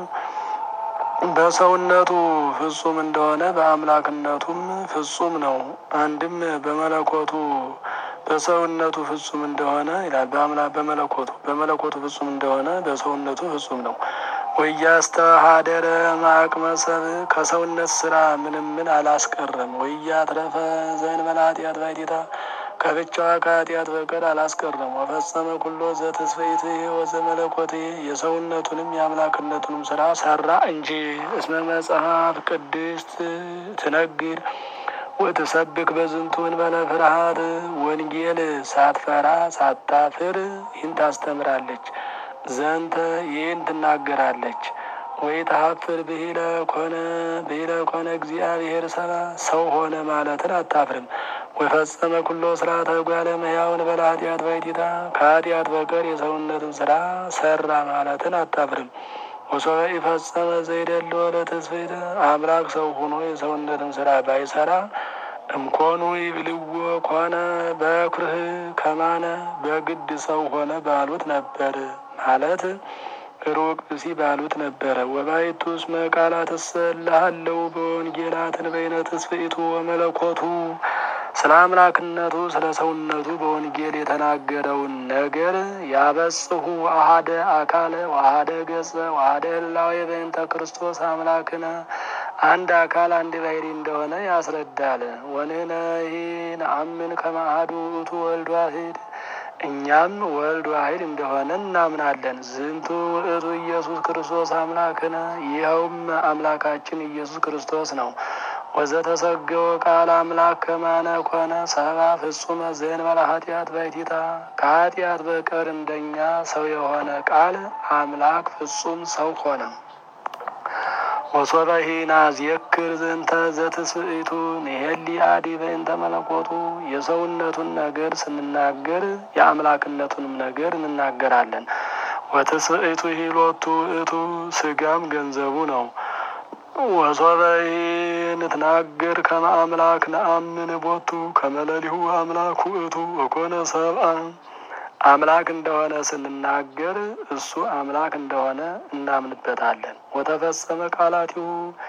በሰውነቱ ፍጹም እንደሆነ በአምላክነቱም ፍጹም ነው። አንድም በመለኮቱ በሰውነቱ ፍጹም እንደሆነ ይላል። በአምላክ በመለኮቱ በመለኮቱ ፍጹም እንደሆነ በሰውነቱ ፍጹም ነው። ወያስተሃደረ ማቅመ ሰብእ ከሰውነት ስራ ምንም ምን አላስቀረም። ወያትረፈ ዘእንበለ ኃጢአት ባሕቲታ ከብቻዋ ከኃጢአት በቀር አላስቀረም። ወፈጸመ ኩሎ ዘትስፈይት ወዘመለኮት የሰውነቱንም የአምላክነቱንም ስራ ሰራ እንጂ እስመ መጽሐፍ ቅድስት ትነግር ወትሰብክ በዝንቱ እንበለ ፍርሃት ወንጌል ሳትፈራ ሳታፍር ይህን ታስተምራለች። ዘንተ ይህን ትናገራለች። ወይ ተሀፍር ብሂለ ኮነ ብሂለ ኮነ እግዚአብሔር ሰባ ሰው ሆነ ማለትን አታፍርም። ወፈጸመ ኩሎ ስርዓተ ጓለ መያውን በላ ኃጢአት ባይቲታ ከኃጢአት በቀር የሰውነትን ስራ ሰራ ማለትን አታፍርም። ወሶበ ኢፈጸመ ዘይደለ ለተስፈይተ አምላክ ሰው ሆኖ የሰውነትን ስራ ባይሰራ እምኮኑ ይብልዎ ኮነ በኩርህ ከማነ በግድ ሰው ሆነ ባሉት ነበር ማለት ሩቅ ብሲ ባሉት ነበረ። ወባይቱ እስመ ቃላት እሰላሃለው በወንጌላትን በይነ ትስብእቱ ወመለኮቱ ስለ አምላክነቱ ስለ ሰውነቱ በወንጌል የተናገረውን ነገር ያበጽሁ አሃደ አካለ ዋሃደ ገጸ ዋሃደ ህላዌ በእንተ ክርስቶስ አምላክነ አንድ አካል አንድ ባሕሪ እንደሆነ ያስረዳል። ወንህነሂ ነአምን ከመ አሐዱ ውእቱ ወልድ ዋሕድ እኛም ወልድ ዋሕድ እንደሆነ እናምናለን። ዝንቱ ውእቱ ኢየሱስ ክርስቶስ አምላክነ ይኸውም አምላካችን ኢየሱስ ክርስቶስ ነው። ወዘተሰገወ ቃል አምላክ ከማነ ኮነ ሰባ ፍጹመ ዘእንበለ ኃጢአት ባይቲታ ከኃጢአት በቀር እንደኛ ሰው የሆነ ቃል አምላክ ፍጹም ሰው ሆነ። ወሶበሂና ዜክር ዘንተ ዘትስብእቱ ንሄሊ አዲ በእንተ መለኮቱ የሰውነቱን ነገር ስንናገር የአምላክነቱንም ነገር እንናገራለን። ወትስብእቱ ሂሎቱ ውእቱ ስጋም ገንዘቡ ነው። ወሶበሂ ንትናገር ከመ አምላክ ነአምን ቦቱ ከመለሊሁ አምላክ ውእቱ ወኮነ ሰብአ አምላክ እንደሆነ ስንናገር እሱ አምላክ እንደሆነ እናምንበታለን። ወተፈጸመ ቃላቲሁ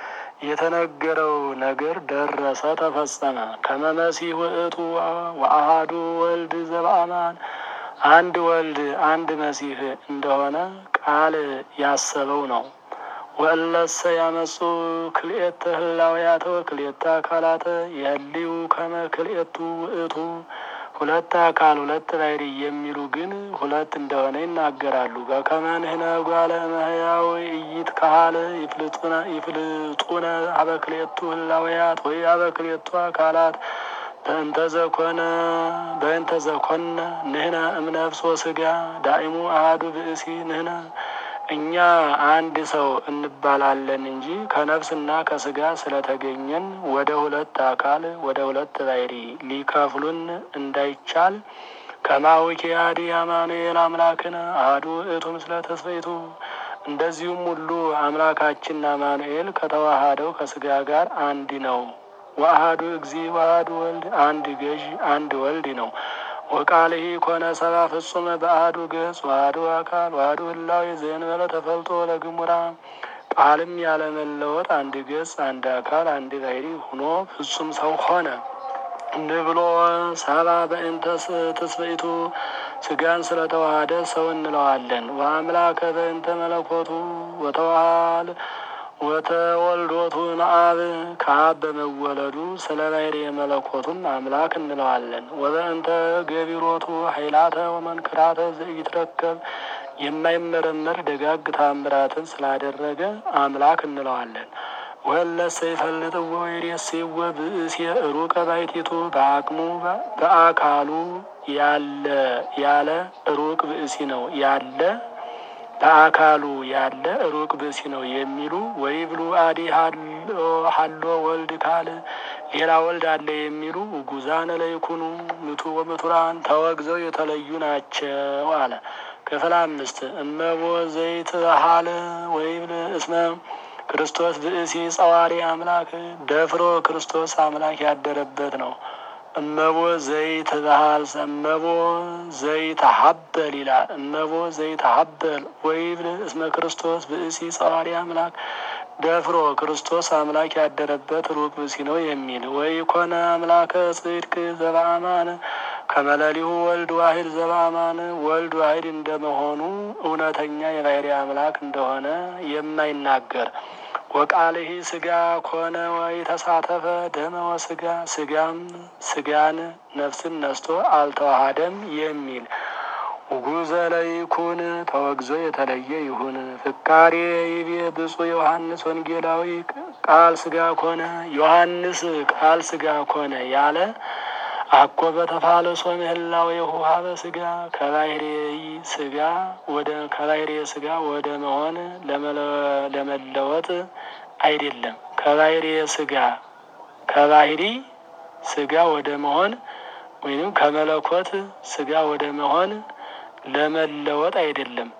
የተነገረው ነገር ደረሰ፣ ተፈጸመ። ከመ መሲሕ ውእቱ ወአሐዱ ወልድ ዘበአማን አንድ ወልድ አንድ መሲሕ እንደሆነ ቃል ያሰበው ነው። ወእለሰ ያመጹ ክልኤተ ህላውያተ ወክልኤተ አካላተ የህልዩ ከመ ክልኤቱ ውእቱ ሁለት አካል ሁለት ባሕሪ የሚሉ ግን ሁለት እንደሆነ ይናገራሉ። በከመ ንሕነ ጓለ እመሕያው ኢይትከሀል ይፍልጡነ ሀበ ክልኤቱ ህላውያት ወይ ሀበ ክልኤቱ አካላት በእንተ ዘኮነ በእንተ ዘኮነ ንሕነ እምነፍስ ወሥጋ ዳኢሙ አሐዱ ብእሲ ንሕነ እኛ አንድ ሰው እንባላለን እንጂ ከነፍስና ከስጋ ስለተገኘን ወደ ሁለት አካል ወደ ሁለት ባሕሪ ሊከፍሉን እንዳይቻል ከማውኪ አዲ አማኑኤል አምላክነ አሐዱ ውእቱ ምስለ ተስፈይቱ እንደዚሁም ሁሉ አምላካችን አማኑኤል ከተዋሃደው ከስጋ ጋር አንድ ነው። ወአሐዱ እግዚ ወአሐዱ ወልድ አንድ ገዥ አንድ ወልድ ነው። ወቃልሂ ኮነ ሰባ ፍጹመ በአሐዱ ገጽ ዋህዱ አካል ዋህዱ ህላዌ ዘእንበለ ተፈልጦ ለግሙራ ቃልም ያለመለወጥ አንድ ገጽ አንድ አካል አንድ ባሕሪ ሆኖ ፍጹም ሰው ሆነ። ንብሎ ሰባ በእንተ ትስብእቱ ስጋን ስለተዋሃደ ሰው እንለዋለን። ወአምላከ በእንተ መለኮቱ ወተዋሃል ወተወልዶቱ መአብ ከአብ በመወለዱ ስለ ባሕርየ መለኮቱም አምላክ እንለዋለን። ወበእንተ ገቢሮቱ ኃይላተ ወመንክራተ ዘኢትረከብ የማይመረመር ደጋግ ታምራትን ስላደረገ አምላክ እንለዋለን። ወለሰ ይፈልጥዎ ወይሬስይዎ ብእሲየ ሩቀ ባሕቲቱ በአቅሙ በአካሉ ያለ ያለ ሩቅ ብእሲ ነው ያለ በአካሉ ያለ ሩቅ ብእሲ ነው የሚሉ ወይብሉ አዲ ሀሎ ወልድ ካል ሌላ ወልድ አለ የሚሉ ጉዛነ ለይኩኑ ምቱ ወምቱራን ተወግዘው የተለዩ ናቸው አለ። ክፍል አምስት እመቦ ዘይት ሀለ ወይብል እስመ ክርስቶስ ብእሲ ጸዋሪ አምላክ ደፍሮ ክርስቶስ አምላክ ያደረበት ነው። እመቦ ዘይት ባህል እመቦ ዘይት ሀበል ይላል። እመቦ ዘይት ሀበል ወይብል እስመ ክርስቶስ ብእሲ ጸዋሪ አምላክ ደፍሮ ክርስቶስ አምላክ ያደረበት ሩቅ ብእሲ ነው የሚል ወይ ኮነ አምላከ ጽድቅ ዘበአማን ከመለሊሁ ወልድ ዋሂድ ዘበአማን ወልድ ዋሂድ እንደመሆኑ እውነተኛ የባሕርይ አምላክ እንደሆነ የማይናገር ወቃልሂ ስጋ ኮነ ወይ ተሳተፈ ደመ ወስጋ ስጋም ስጋን ነፍስን ነስቶ አልተዋሃደም የሚል ውጉዘ ለይኩን ተወግዞ የተለየ ይሁን። ፍካሬ ይቤ ብፁዕ ዮሐንስ ወንጌላዊ ቃል ስጋ ኮነ ዮሐንስ ቃል ስጋ ኮነ ያለ አኮ በተፋለሶ ምህላው የውሃበ ስጋ ከባህሬ ስጋ ወደ ከባህሬ ስጋ ወደ መሆን ለመለወጥ አይደለም። ከባህሬ ስጋ ከባህሪ ስጋ ወደ መሆን ወይም ከመለኮት ስጋ ወደ መሆን ለመለወጥ አይደለም።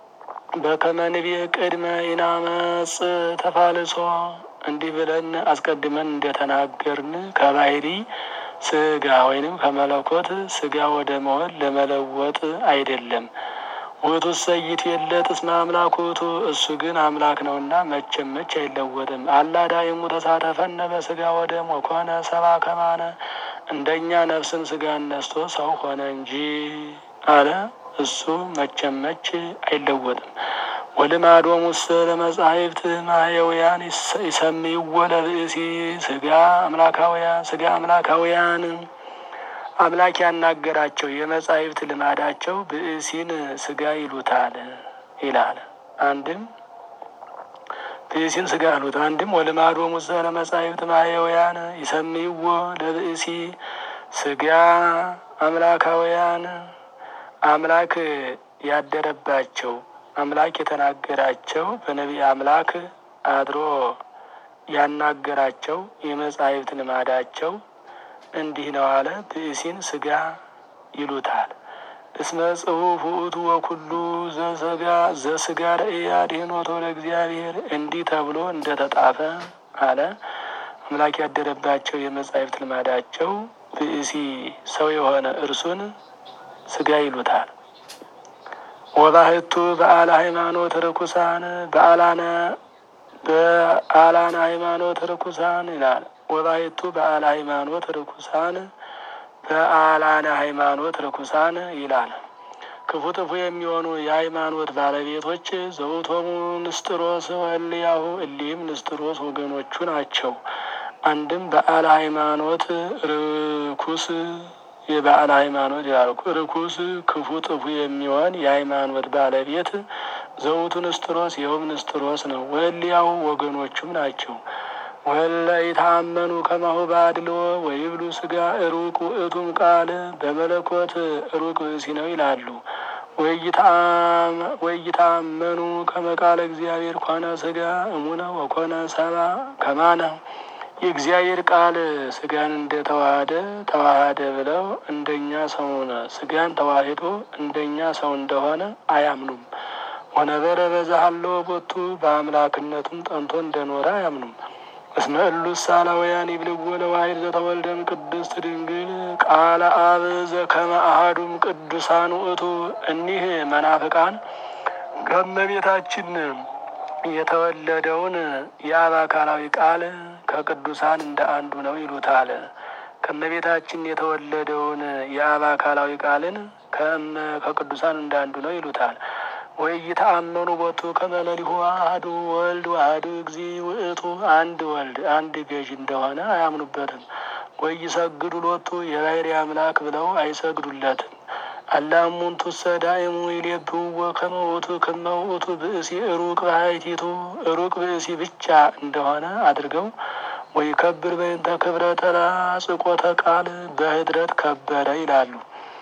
በከመንቤ ቅድመ ኢናመጽ ተፋልሶ እንዲህ ብለን አስቀድመን እንደተናገርን ከባህሪ ስጋ ወይንም ከመለኮት ስጋ ወደ መሆን ለመለወጥ አይደለም። ውእቱ ሰይት የለት እስመ አምላክ ውእቱ እሱ ግን አምላክ ነውና መቼም መች አይለወጥም። አላዳይሙ ተሳተፈነ በስጋ ወደ ሞኮነ ሰባ ከማነ እንደኛ ነፍስን ስጋን ነስቶ ሰው ሆነ እንጂ አለ። እሱ መቼም መች አይለወጥም። ወልማዶሙ ውስተ ለመጻሕፍት ማየውያን ይሰምይዎ ለብእሲ ስጋ አምላካውያን ስጋ አምላካውያን አምላክ ያናገራቸው የመጻሕፍት ልማዳቸው ብእሲን ስጋ ይሉታል ይላል። አንድም ብእሲን ስጋ ይሉት አንድም ወልማዶሙ ውስተ ለመጻሕፍት ማየውያን ይሰምይዎ ለብእሲ ስጋ አምላካውያን አምላክ ያደረባቸው አምላክ የተናገራቸው በነቢይ አምላክ አድሮ ያናገራቸው የመጻሕፍት ልማዳቸው እንዲህ ነው አለ። ብእሲን ስጋ ይሉታል። እስመ ጽሑፍ ውእቱ ወኩሉ ዘስጋ ዘስጋ ርእያ ድኅኖቶ ለእግዚአብሔር እንዲህ ተብሎ እንደተጣፈ አለ። አምላክ ያደረባቸው የመጻሕፍት ልማዳቸው ብእሲ ሰው የሆነ እርሱን ስጋ ይሉታል። ወባህቱ በዓለ ሃይማኖት ርኩሳን በዓላነ በዓላነ ሃይማኖት ርኩሳን ይላል። ወባህቱ በዓለ ሃይማኖት ርኩሳን በዓላነ ሃይማኖት ርኩሳን ይላል። ክፉ ጥፉ የሚሆኑ የሃይማኖት ባለቤቶች ዘውቶሙ ንስጥሮስ ወእልያሁ እሊህም ንስጥሮስ ወገኖቹ ናቸው። አንድም በዓለ ሃይማኖት ርኩስ የበዓል ሃይማኖት ያልኩ ርኩስ ክፉ ጥፉ የሚሆን የሃይማኖት ባለቤት ዘውቱ ንስጥሮስ ይኸውም ንስጥሮስ ነው። ወእልያሁ ወገኖቹም ናቸው። ወለ ይታመኑ ከማሁ ባድልዎ ወይብሉ ስጋ ሩቅ ውእቱም ቃል በመለኮት ሩቅ ብእሲ ነው ይላሉ። ወይታመኑ ከመቃለ እግዚአብሔር ኮነ ስጋ እሙነ ወኮነ ሰባ ከማነ የእግዚአብሔር ቃል ስጋን እንደተዋሃደ ተዋሃደ ብለው እንደኛ ሰውነ ስጋን ተዋሂዶ እንደኛ ሰው እንደሆነ አያምኑም። ወነበረ በዛሃሎ ቦቱ በአምላክነቱም ጠንቶ እንደኖረ አያምኑም። እስመ እሉ ሳላውያን ይብልዎ ለዋሕድ ዘተወልደም ቅድስት ድንግል ቃለ አብ ዘከመ አሐዱም ቅዱሳን ውእቱ። እኒህ መናፍቃን ከእመቤታችን የተወለደውን የአብ አካላዊ ቃል ከቅዱሳን እንደ አንዱ ነው ይሉታል። ከእመቤታችን የተወለደውን የአብ አካላዊ ቃልን ከቅዱሳን እንደ አንዱ ነው ይሉታል። ወይ ይተአመኑ ቦቱ ከመለሊሁ አሐዱ ወልድ ዋህዱ እግዚ ውእቱ አንድ ወልድ አንድ ገዥ እንደሆነ አያምኑበትም። ወይ ይሰግዱ ሎቱ የባሕርይ አምላክ ብለው አይሰግዱለትም። አላሙንቱ ሰዳይሙ ይሌብዎ ከመ ውእቱ ከመ ውእቱ ብእሲ ሩቅ ባሕቲቱ ሩቅ ብእሲ ብቻ እንደሆነ አድርገው ወይ ከብር በእንተ ክብረ ተላጽቆተ ቃል በህድረት ከበረ ይላሉ።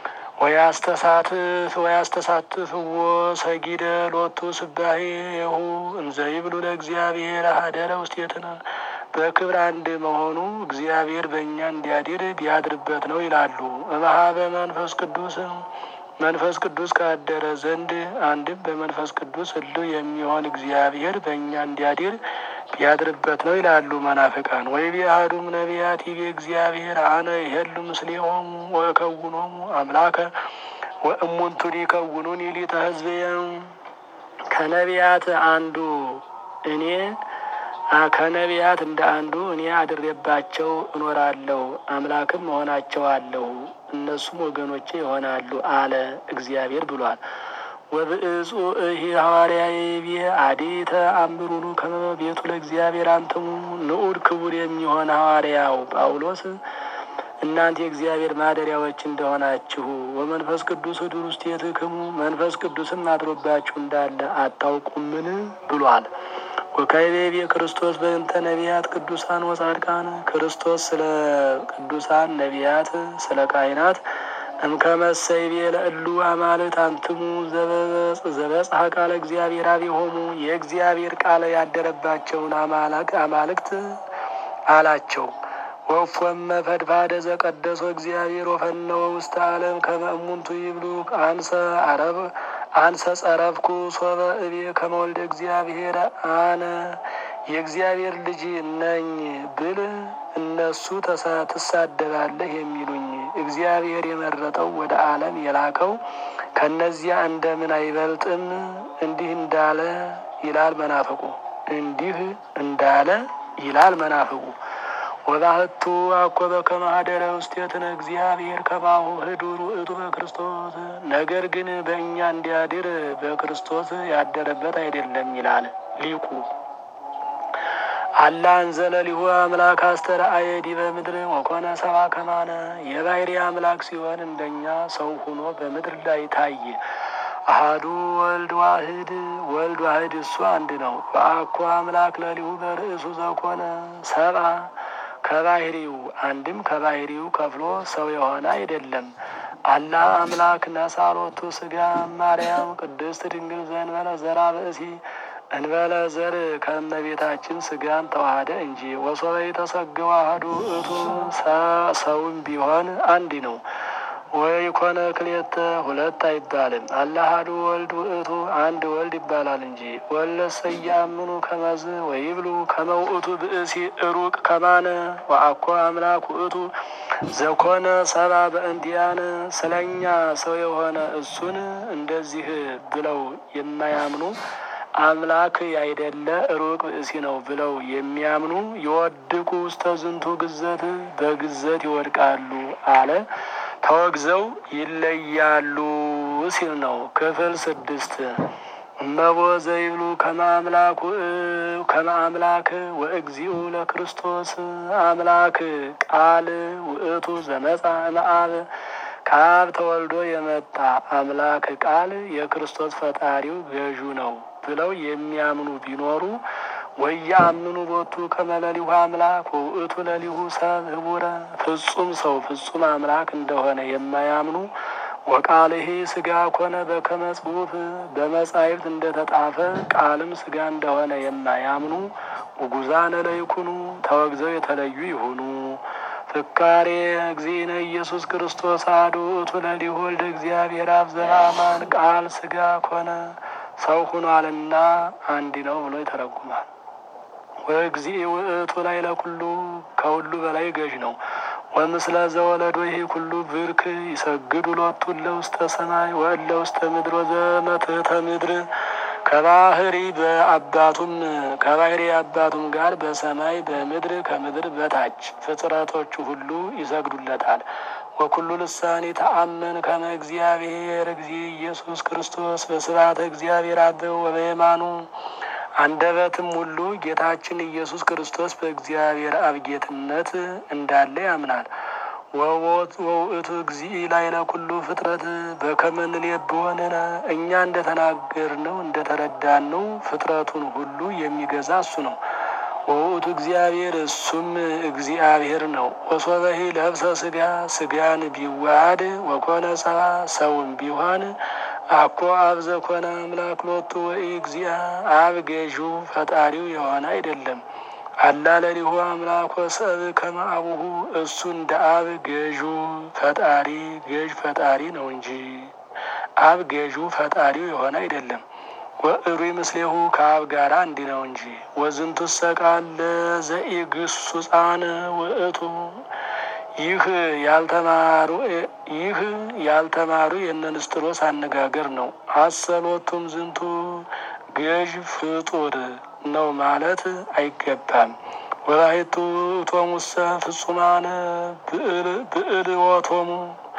ወያስተሳትፍ ወያስተሳትፍዎ ሰጊደ ሎቱ ስባሄሁ እንዘ ይብሉ ለእግዚአብሔር ሀደረ ውስቴትነ በክብር አንድ መሆኑ እግዚአብሔር በእኛ እንዲያድር ቢያድርበት ነው ይላሉ። እምኀበ መንፈስ ቅዱስ መንፈስ ቅዱስ ካደረ ዘንድ አንድም በመንፈስ ቅዱስ ህልው የሚሆን እግዚአብሔር በእኛ እንዲያድር ቢያድርበት ነው ይላሉ መናፍቃን። ወይ ቢአሐዱም ነቢያት ይቤ እግዚአብሔር አነ ይሄሉ ምስሌሆሙ ወእከውኖሙ አምላከ ወእሙንቱኒ ይከውኑኒ ሊተ ሕዝብየ ከነቢያት አንዱ እኔ ከነቢያት እንደ አንዱ እኔ አድሬባቸው እኖራለሁ አምላክም እሆናቸዋለሁ እነሱም ወገኖቼ ይሆናሉ አለ እግዚአብሔር ብሏል። ወብእጹ እሂ ሐዋርያዊ ብየ አዴተ አምሩኑ ከመ ቤቱ ለእግዚአብሔር አንትሙ ንዑድ ክቡር የሚሆን ሐዋርያው ጳውሎስ እናንተ የእግዚአብሔር ማደሪያዎች እንደሆናችሁ ወመንፈስ ቅዱስ ዱር ውስጥ የትክሙ መንፈስ ቅዱስም አድሮባችሁ እንዳለ አታውቁምን ብሏል። ወካይቤቤ ክርስቶስ በእንተ ነቢያት ቅዱሳን ወጻድቃን ክርስቶስ ስለ ቅዱሳን ነቢያት ስለ ካህናት እምከመሰይቤ ለእሉ አማልት አንትሙ ዘበጽሐ ቃለ እግዚአብሔር አብሆሙ የእግዚአብሔር ቃል ያደረባቸውን አማልክት አላቸው። ወፎመ ፈድፋደ ዘቀደሶ እግዚአብሔር ወፈነወ ውስተ ዓለም ከመ እሙንቱ ይብሉ አንሰ አረብ አንሰ ጸረፍኩ ሶበ እቤ ከመ ወልደ እግዚአብሔር አነ የእግዚአብሔር ልጅ ነኝ ብል እነሱ ትሳደባለህ የሚሉኝ እግዚአብሔር የመረጠው ወደ ዓለም የላከው ከእነዚያ እንደምን አይበልጥም? እንዲህ እንዳለ ይላል መናፍቁ እንዲህ እንዳለ ይላል መናፍቁ ወባህቱ አኮበ ከማህደረ ውስቴትነ እግዚአብሔር ከማሁ ህዱር ውእቱ በክርስቶስ ነገር ግን በእኛ እንዲያድር በክርስቶስ ያደረበት አይደለም ይላል ሊቁ። አላ እንዘለ ሊሁ አምላክ አስተርአየ ዲበ ምድር ወኮነ ሰባ ከማነ የባህሪ አምላክ ሲሆን እንደኛ ሰው ሆኖ በምድር ላይ ታየ። አሃዱ ወልድ ዋህድ ወልድ ዋህድ እሱ አንድ ነው። በአኮ አምላክ ለሊሁ በርእሱ ዘኮነ ሰብአ ከባህሪው አንድም ከባህሪው ከፍሎ ሰው የሆነ አይደለም። አላ አምላክ ነሳሎቱ ስጋ ማርያም ቅድስት ድንግል ዘእንበለ ዘራ ብእሲ እንበለ ዘር ከእመቤታችን ስጋን ተዋህደ እንጂ ወሶበ የተሰገው አሐዱ እቱ ሰውም ቢሆን አንድ ነው። ወይ ኮነ ክሌተ ሁለት አይባልም። አላ አሐዱ ወልድ ውእቱ አንድ ወልድ ይባላል እንጂ ወለሰ ያምኑ ከመዝ ወይብሉ ከመ ውእቱ ብእሲ ሩቅ ከማነ ወአኮ አምላክ ውእቱ ዘኮነ ሰባ በእንዲያነ ስለኛ ሰው የሆነ እሱን እንደዚህ ብለው የማያምኑ አምላክ ያይደለ ሩቅ ብእሲ ነው ብለው የሚያምኑ የወድቁ ውስተ ዝንቱ ግዘት በግዘት ይወድቃሉ አለ። ተወግዘው ይለያሉ ሲል ነው። ክፍል ስድስት እመቦ ዘይብሉ ከመ አምላክ ወእግዚኡ ለክርስቶስ አምላክ ቃል ውእቱ ዘመጻ እምአብ ከአብ ተወልዶ የመጣ አምላክ ቃል የክርስቶስ ፈጣሪው ገዡ ነው ብለው የሚያምኑ ቢኖሩ ወያምኑ ቦቱ ከመለሊሁ አምላክ ወውእቱ ለሊሁ ሰብ ህቡረ ፍጹም ሰው ፍጹም አምላክ እንደሆነ የማያምኑ ወቃልሄ ስጋ ኮነ በከመ ጽሑፍ በመጻሕፍት እንደተጣፈ ቃልም ስጋ እንደሆነ የማያምኑ ውጉዛነ ለይኩኑ ተወግዘው የተለዩ ይሁኑ። ፍካሬ እግዚእነ ኢየሱስ ክርስቶስ አሐዱ ውእቱ ለሊሁ ወልደ እግዚአብሔር አብ ዘበአማን ቃል ስጋ ኮነ ሰው ሁኗልና አንድ ነው ብሎ ይተረጉማል። ወእግዚእ ውእቱ ላይ ለኩሉ ከሁሉ በላይ ገዥ ነው። ወምስለ ዘወለዶ ይሄ ኩሉ ብርክ ይሰግዱ ሎቱ እለ ውስተ ሰማይ ወእለ ውስተ ምድር ወዘመትሕተ ምድር ከባህሪ በአባቱም ከባህሪ አባቱም ጋር በሰማይ በምድር ከምድር በታች ፍጥረቶቹ ሁሉ ይሰግዱለታል። ወኩሉ ልሳኔ ተአመን ከመ እግዚአብሔር እግዚእ ኢየሱስ ክርስቶስ በስብሐተ እግዚአብሔር አበው ወበየማኑ አንደበትም ሁሉ ጌታችን ኢየሱስ ክርስቶስ በእግዚአብሔር አብ ጌትነት እንዳለ ያምናል። ወውእቱ እግዚእ ላዕለ ኩሉ ፍጥረት በከመ ንሌብወንነ እኛ እንደተናገርነው እንደተረዳነው ፍጥረቱን ሁሉ የሚገዛ እሱ ነው። ወውእቱ እግዚአብሔር እሱም እግዚአብሔር ነው። ወሶበሂ ለብሰ ስጋ ስጋን ቢዋሃድ ወኮነ ሰብአ ሰውም ቢሆን አኮ አብ ዘኮነ አምላክ ሎቱ ወይ እግዚአ አብ ገዢው ፈጣሪው የሆነ አይደለም። አላ ለሊሁ አምላክ ወሰብ ከመ አቡሁ እሱ እንደ አብ ገዢው ፈጣሪ ገዥ ፈጣሪ ነው እንጂ አብ ገዢው ፈጣሪው የሆነ አይደለም። ወእሩ ምስሌሁ ከአብ ጋር እንዲ ነው እንጂ ወዝንቱ ሰቃለ ዘኢግሱጻን ውእቱ ይህ ያልተማሩ ይህ ያልተማሩ የነንስጥሮስ አነጋገር ነው። አሰሎቱም ዝንቱ ገዥ ፍጡር ነው ማለት አይገባም። ወላሂቱ እቶሙሰ ፍጹማነ ብዕልወቶሙ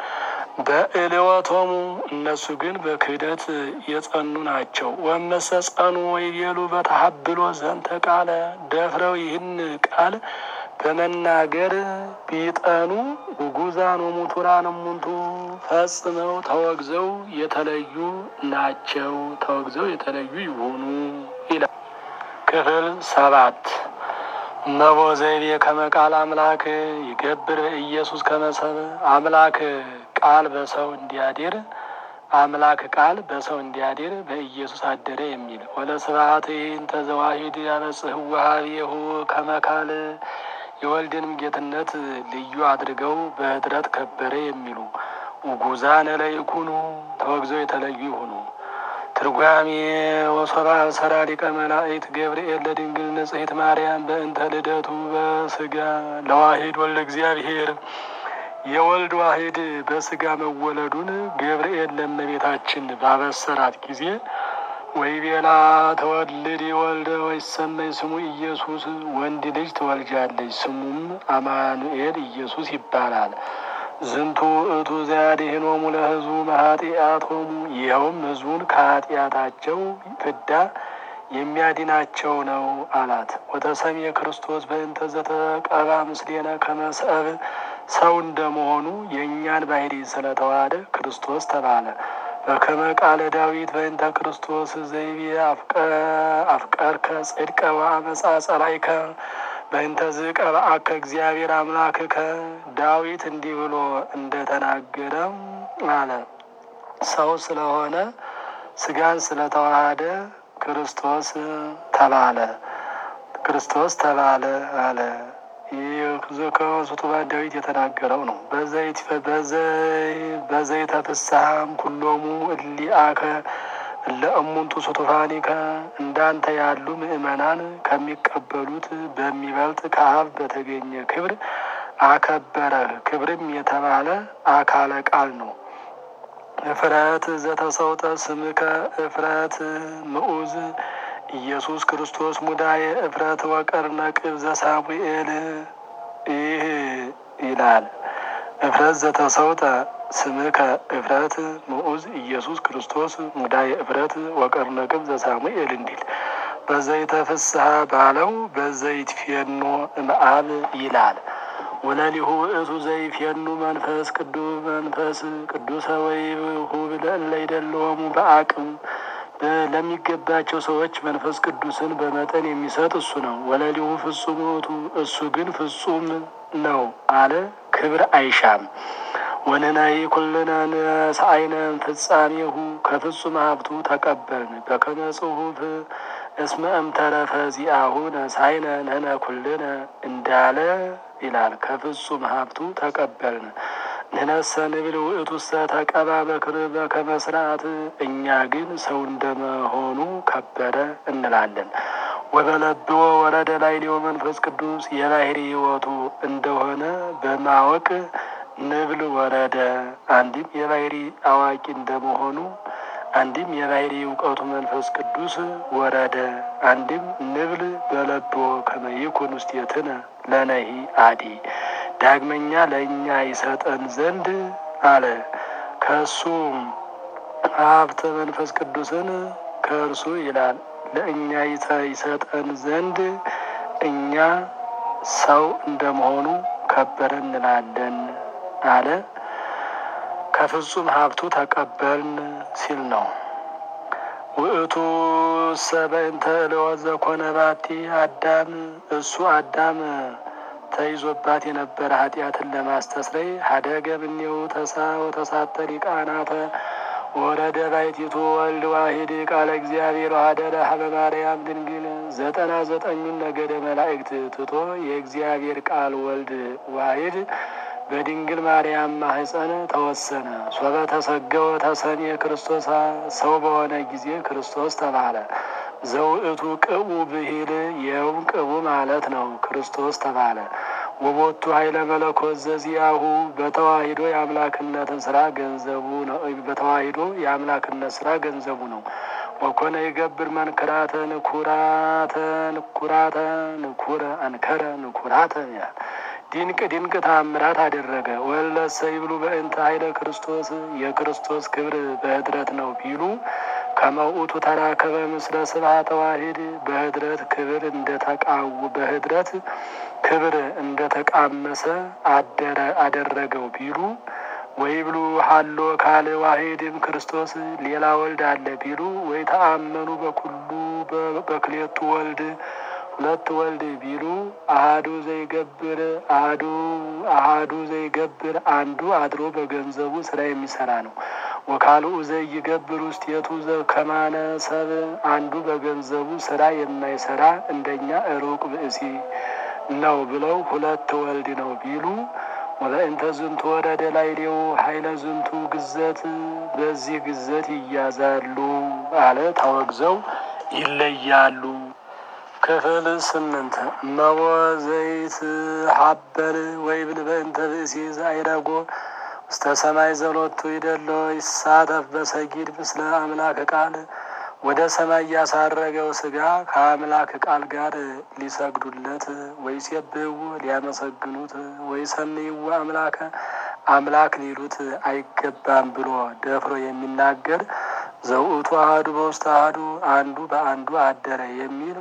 በእልወቶሙ እነሱ ግን በክህደት የጸኑ ናቸው። ወመሰ ጸኑ ወይቤሉ በተሀብሎ ዘንተ ቃለ ደፍረው ይህን ቃል በመናገር ቢጠኑ ውጉዛን ወሙቱራን እሙንቱ ፈጽመው ተወግዘው የተለዩ ናቸው። ተወግዘው የተለዩ ይሆኑ ይላል። ክፍል ሰባት እመቦ ዘይቤ ከመቃል አምላክ ይገብር ኢየሱስ ከመሰብ አምላክ ቃል በሰው እንዲያድር አምላክ ቃል በሰው እንዲያድር በኢየሱስ አደረ የሚል ወለ ስብሐት እንተ ዘዋሂድ ያበጽህ ዋሃቤሁ ከመካል የወልድንም ጌትነት ልዩ አድርገው በኅድረት ከበረ የሚሉ ውጉዛነ ለይኩኑ ተወግዘው የተለዩ ይሁኑ። ትርጓሜ ወሶባ ሰራ ሊቀ መላእክት ገብርኤል ለድንግል ንጽሕት ማርያም በእንተ ልደቱ በስጋ ለዋሂድ ወልደ እግዚአብሔር የወልድ ዋሂድ በስጋ መወለዱን ገብርኤል ለእመቤታችን ባበሰራት ጊዜ ወይቤላ ተወልድ ወልደ ወይሰመይ ስሙ ኢየሱስ ወንድ ልጅ ትወልጃለች፣ ስሙም አማኑኤል ኢየሱስ ይባላል። ዝንቱ እቱ ዘያድኅኖሙ ለሕዝቡ መኃጢአቶሙ ይኸውም ሕዝቡን ከኃጢአታቸው ፍዳ የሚያድናቸው ነው አላት። ወተሰሜ ክርስቶስ በእንተ ዘተቀባ ምስሌነ ከመስአብ ሰው እንደመሆኑ የእኛን ባህሪ ስለተዋሃደ ክርስቶስ ተባለ። በከመ ቃለ ዳዊት በእንተ ክርስቶስ ዘይቤ አፍቀርከ ጽድቀ ወአመፃ ጸላይከ በእንተ ዝቀብአከ እግዚአብሔር አምላክከ ዳዊት እንዲህ ብሎ እንደተናገረ አለ። ሰው ስለሆነ ስጋን ስለተዋሃደ ክርስቶስ ተባለ። ክርስቶስ ተባለ አለ። ይህ ከሱቱባ ዳዊት የተናገረው ነው። በዘይተ ፍስሐም ኩሎሙ እሊአከ ለእሙንቱ ሱቱፋኒከ እንዳንተ ያሉ ምእመናን ከሚቀበሉት በሚበልጥ ከአብ በተገኘ ክብር አከበረህ። ክብርም የተባለ አካለ ቃል ነው። እፍረት ዘተሰውጠ ስምከ እፍረት ምዑዝ ኢየሱስ ክርስቶስ ሙዳየ እፍረት ወቀርነ ቅብ ዘሳሙኤል ይህ ይላል። እፍረት ዘተሰውጠ ስምከ እፍረት ምዑዝ ኢየሱስ ክርስቶስ ሙዳየ እፍረት ወቀርነ ቅብ ዘሳሙኤል እንዲል በዘይተ ፍስሐ ባለው በዘይት ፌኖ እምአብ ይላል። ወለሊሁ እቱ ዘይፌኑ መንፈስ ቅዱስ መንፈስ ቅዱሰ ወይሁብ ለእለ ይደለወሙ በአቅም ለሚገባቸው ሰዎች መንፈስ ቅዱስን በመጠን የሚሰጥ እሱ ነው። ወለሊሁ ፍጹም ውእቱ እሱ ግን ፍጹም ነው አለ። ክብር አይሻም። ወንህናይ ኩልነ ነሳይነ ፍጻሜሁ ከፍጹም ሀብቱ ተቀበልን በከመ ጽሑፍ እስመ እምተረፈ ዚአሁ ነሳይነ ነነ ኩልነ እንዳለ ይላል። ከፍጹም ሀብቱ ተቀበልን። ንነሰ ንብል ውእቱሰ ተቀባ በክር በከመ ሥርዓት እኛ ግን ሰው እንደመሆኑ ከበረ እንላለን። ወበለብዎ ወረደ ላዕሌው መንፈስ ቅዱስ የባሕሪ ሕይወቱ እንደሆነ በማወቅ ንብል ወረደ። አንድም የባሕሪ አዋቂ እንደመሆኑ አንድም የባሕሪ እውቀቱ መንፈስ ቅዱስ ወረደ። አንድም ንብል በለብዎ ከመ ይኩን ውስቴትነ ለነሂ አዲ ዳግመኛ ለእኛ ይሰጠን ዘንድ አለ። ከእሱ ሀብተ መንፈስ ቅዱስን ከእርሱ ይላል ለእኛ ይሰጠን ዘንድ እኛ ሰው እንደመሆኑ ከበረ እንላለን አለ። ከፍጹም ሀብቱ ተቀበልን ሲል ነው። ውእቱ ሰበእንተ እለወዘ ኮነ ባቲ አዳም እሱ አዳም ተይዞባት የነበረ ኃጢአትን ለማስተስረይ ሀደገ እምኔው ተሳ ወተሳተ ሊቃናተ ወረደ ባሕቲቱ ወልድ ዋሂድ ቃለ እግዚአብሔር ሀደረ ሀበ ማርያም ድንግል ዘጠና ዘጠኙን ነገደ መላእክት ትቶ የእግዚአብሔር ቃል ወልድ ዋሂድ በድንግል ማርያም ማህፀን ተወሰነ። ሶበ ተሰገወ ተሰኔ ክርስቶስ ሰው በሆነ ጊዜ ክርስቶስ ተባለ። ዘውእቱ ቅቡ ብሂል ይኸውም ቅቡ ማለት ነው። ክርስቶስ ተባለ። ወቦቱ ኃይለ መለኮት ዘዚያሁ በተዋሂዶ የአምላክነትን ስራ ገንዘቡ ነው። በተዋሂዶ የአምላክነት ስራ ገንዘቡ ነው። ወኮነ ይገብር መንክራተ ንኩራተ ንኩራተ ንኩረ አንከረ ንኩራተ ድንቅ ድንቅ ታምራት አደረገ። ወለሰ ይብሉ በእንተ ኃይለ ክርስቶስ የክርስቶስ ክብር በህድረት ነው ቢሉ ከመውቱ ተራከበ ምስለ ስብሐተ ዋሂድ በህድረት ክብር እንደተቃው በህድረት ክብር እንደተቃመሰ አደረ አደረገው ቢሉ ወይ ብሉ ሀሎ ካል ዋሂድም ክርስቶስ ሌላ ወልድ አለ ቢሉ ወይ ተአመኑ በኩሉ በክሌቱ ወልድ ሁለት ወልድ ቢሉ አሃዱ ዘይገብር አሃዱ አሃዱ ዘይገብር አንዱ አድሮ በገንዘቡ ስራ የሚሰራ ነው። ወካልኡ ዘይገብር ውስቴቱ ከማነ ሰብ አንዱ በገንዘቡ ስራ የማይሰራ እንደኛ ሩቅ ብእሲ ነው ብለው ሁለት ወልድ ነው ቢሉ ወለእንተ ዝንቱ ወረደ ላዕሌው ኃይለ ዝንቱ ግዘት በዚህ ግዘት ይያዛሉ አለ ተወግዘው ይለያሉ። ክፍል ስምንት እመቦ ዘይት ሀበር ወይብል በእንተ ብእሲ ዘአይረጎ ውስተ ሰማይ ዘሎቱ ይደሎ ይሳተፍ በሰጊድ ምስለ አምላክ ቃል ወደ ሰማይ ያሳረገው ስጋ ከአምላክ ቃል ጋር ሊሰግዱለት ወይ ሲብህው ሊያመሰግኑት ወይ ሰምይው አምላከ አምላክ ሊሉት አይገባም ብሎ ደፍሮ የሚናገር ዘውእቱ አህዱ በውስተ አህዱ አንዱ በአንዱ አደረ የሚል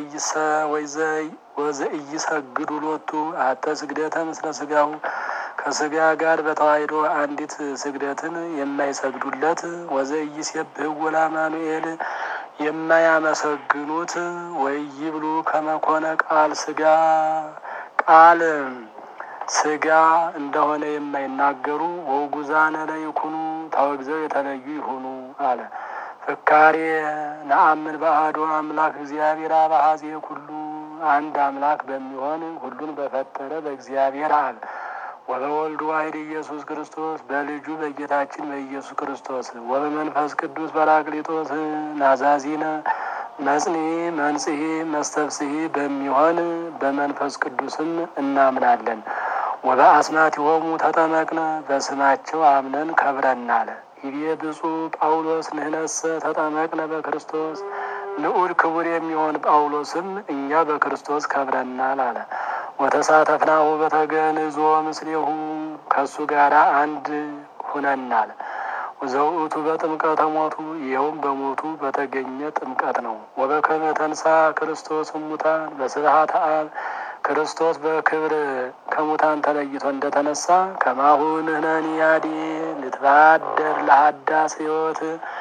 ወዘእይሰግዱ ሎቱ አተ ስግደተ ምስለ ስጋው ከስጋ ጋር በተዋሕዶ አንዲት ስግደትን የማይሰግዱለት ወዘኢይሴብሕዎ ለአማኑኤል የማያመሰግኑት ወይብሉ ከመኮነ ቃል ስጋ ቃል ስጋ እንደሆነ የማይናገሩ ወውጉዛነ ለይኩኑ ተወግዘው የተለዩ ይሁኑ አለ። ፍካሬ ነአምን በአሐዱ አምላክ እግዚአብሔር አብ ኀዜ ኩሉ አንድ አምላክ በሚሆን ሁሉን በፈጠረ በእግዚአብሔር አብ ወበወልዱ ዋሕድ ኢየሱስ ክርስቶስ በልጁ በጌታችን በኢየሱስ ክርስቶስ ወበመንፈስ ቅዱስ በራቅሊጦስ ናዛዚነ መጽኒ መንጽሔ መስተፍስሒ በሚሆን በመንፈስ ቅዱስም እናምናለን። ወበአስማቲሆሙ ተጠመቅነ በስማቸው አምነን ከብረናል። ይቤ ብፁዕ ጳውሎስ ንህነሰ ተጠመቅነ በክርስቶስ ንዑድ ክቡር የሚሆን ጳውሎስም እኛ በክርስቶስ ከብረናል አለ። ወተሳተፍናሁ በተገንዞ ምስሌሁ ከእሱ ጋር አንድ ሁነናል። ዘውእቱ በጥምቀተ ሞቱ ይኸውም በሞቱ በተገኘ ጥምቀት ነው። ወበከመ ተንሳ ክርስቶስ እሙታን በስብሐተ አብ ክርስቶስ በክብር ከሙታን ተለይቶ እንደተነሳ ከማሁ ንሕነኒ ያዲ ንትባደር ለሀዳስ ሕይወት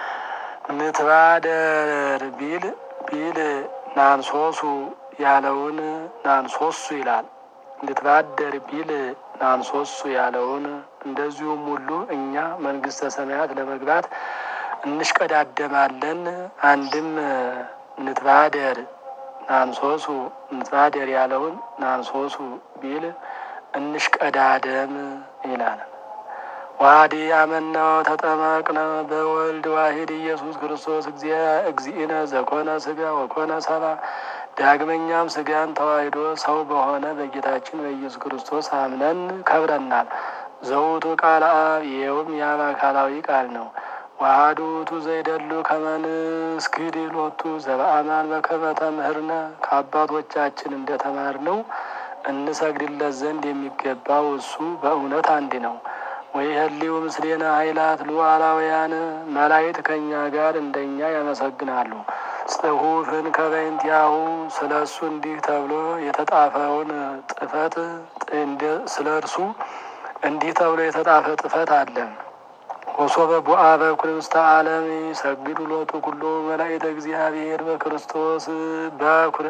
ንትባደር ቢል ቢል ናንሶሱ ያለውን ናንሶሱ ይላል። ንትባደር ቢል ናንሶሱ ያለውን እንደዚሁም ሁሉ እኛ መንግስተ ሰማያት ለመግባት እንሽቀዳደማለን። አንድም ንትባደር ናንሶሱ ንትባደር ያለውን ናንሶሱ ቢል እንሽቀዳደም ይላል። ዋዲ አመናው ተጠመቅነ በወልድ ዋሂድ ኢየሱስ ክርስቶስ እግዚእነ ዘኮነ ስጋ ወኮነ ሰባ ዳግመኛም ስጋን ተዋሕዶ ሰው በሆነ በጌታችን በኢየሱስ ክርስቶስ አምነን ከብረናል። ዘውቱ ቃል አብ ይኸውም የአብ አካላዊ ቃል ነው። ዋሃዱ ውእቱ ዘይደሉ ከመንስግድ ሎቱ ዘበአማን በከመ ተምህርነ ከአባቶቻችን እንደተማርነው እንሰግድለት ዘንድ የሚገባው እሱ በእውነት አንድ ነው። ወይህሊው ምስሌነ ኃይላት ሉዓላውያን መላእክት ከእኛ ጋር እንደኛ ያመሰግናሉ። ጽሑፍን ከበይንቲያሁ ስለ እሱ እንዲህ ተብሎ የተጣፈውን ጥፈት ስለ እርሱ እንዲህ ተብሎ የተጣፈ ጥፈት አለ። ወሶበ ቡአ በኩር ውስተ ዓለም ሰግዱ ሎቱ ኩሎ መላእክተ እግዚአብሔር በክርስቶስ በኩር